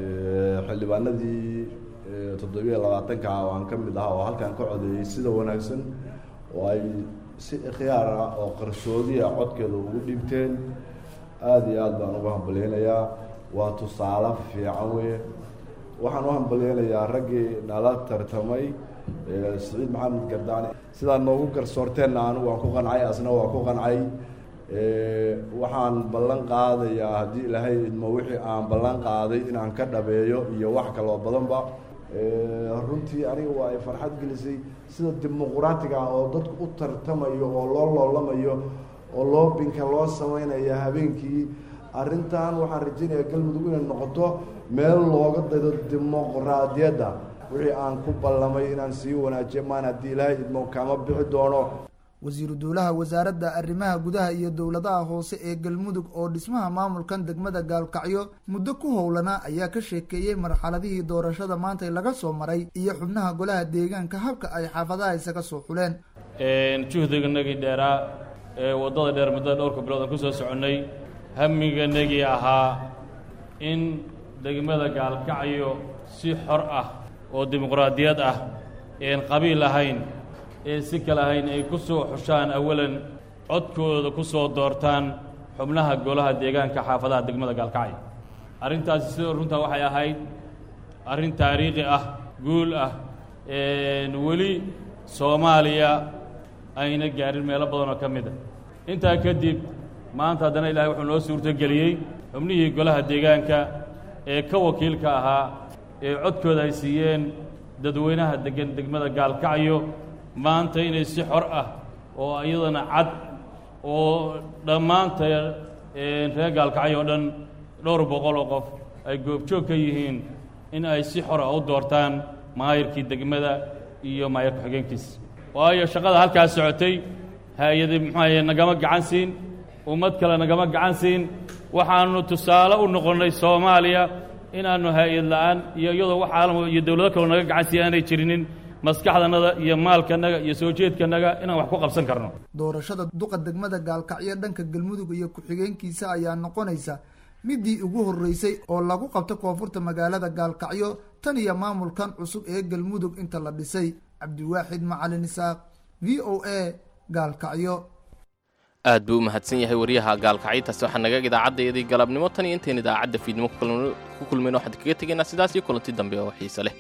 xildhibaanadii toddobiyo labaatanka ah oo aan ka mid ahaa oo halkan ka codeeyey sida wanaagsan oo ay si ikhyaar ah oo qarsoodiya codkeeda ugu dhiibteen aada iyo aad baan ugu hambalyeynayaa waa tusaale fiican weye waxaan u hambalyeynayaa raggii nala tartamay siciid maxamed gardaani sidaad noogu garsoorteenna anigu waan ku qancay asna waa ku qancay waxaan ballan qaadayaa haddii ilaahay idmo wixii aan ballan qaaday inaan ka dhabeeyo iyo wax kaloo badanba runtii aniga waa ay farxad gelisay sida dimuquraatiga ah oo dadku u tartamayo oo loo loolamayo oo loobinka loo sameynaya habeenkii arrintan waxaan rajaynayaa galmudug inay noqoto meel looga daydo dimuqraadiyadda wixii aan ku ballamay inaan sii wanaajiyo maan haddii ilaahay idmo kama bixi doono wasiiru dowlaha wasaaradda arrimaha gudaha iyo dowladaha hoose ee galmudug oo dhismaha maamulkan degmada gaalkacyo muddo ku howlanaa ayaa ka sheekeeyey marxaladihii doorashada maanta laga soo maray iyo xubnaha golaha deegaanka habka ay xaafadaha isaga soo xuleen juhdiganagii dheeraa ee waddada dheer muddada dhowrka bilood aan ku soo soconnay hamiganagii ahaa in degmada gaalkacyo si xor ah oo dimuqraadiyad ah een qabiil ahayn ee si kale ahayn ay ku soo xushaan awalan codkooda ku soo doortaan xubnaha golaha deegaanka xaafadaha degmada gaalkacyo arrintaasi sidoo runtaa waxay ahayd arrin taariikhi ah guul ah weli soomaaliya ayna gaarin meelo badan oo ka mid a intaa kadib maanta haddana ilaahay wuxuu noo suurtogeliyey xubnihii golaha deegaanka ee ka wakiilka ahaa ee codkooda ay siiyeen dadweynaha deggan degmada gaalkacyo maanta inay si xor ah oo iyadana cad oo dhammaanta reer gaalkacyo oo dhan dhowr boqol oo qof ay goobjoog ka yihiin in ay si xor ah u doortaan maayirkii degmada iyo maayir ku-xigeenkiisa waayo shaqada halkaas socotay hay-adi muxuaye nagama gacan siin ummad kale nagama gacan siin waxaannu tusaale u noqonnay soomaaliya inaannu hay-ad la'aan iyo iyadoo wax caalam iyo dowlado kaloo naga gacan siiya aanay jirinin maskaxdanada iyo maalkanaga iyo soo jeedkanaga inaan wax ku qabsan karno doorashada duqa degmada gaalkacyo dhanka galmudug iyo ku-xigeenkiisa ayaa noqonaysa midii ugu horreysay oo lagu qabto koonfurta magaalada gaalkacyo tan iyo maamulkan cusub ee galmudug inta la dhisay cabdiwaaxid macalin isaaq v o a gaalkacyo aad buu u mahadsan yahay wariyaha gaalkacyo-taasi waxaa naga idaacaddaydii galabnimo tan iyo intayn idaacadda fiidnimo ku kulmayno waxaan kaga tegaynaa sidaas iyo kulanti dambe oo xiise leh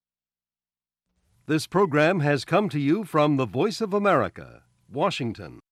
This program has come to you from the Voice of America, Washington.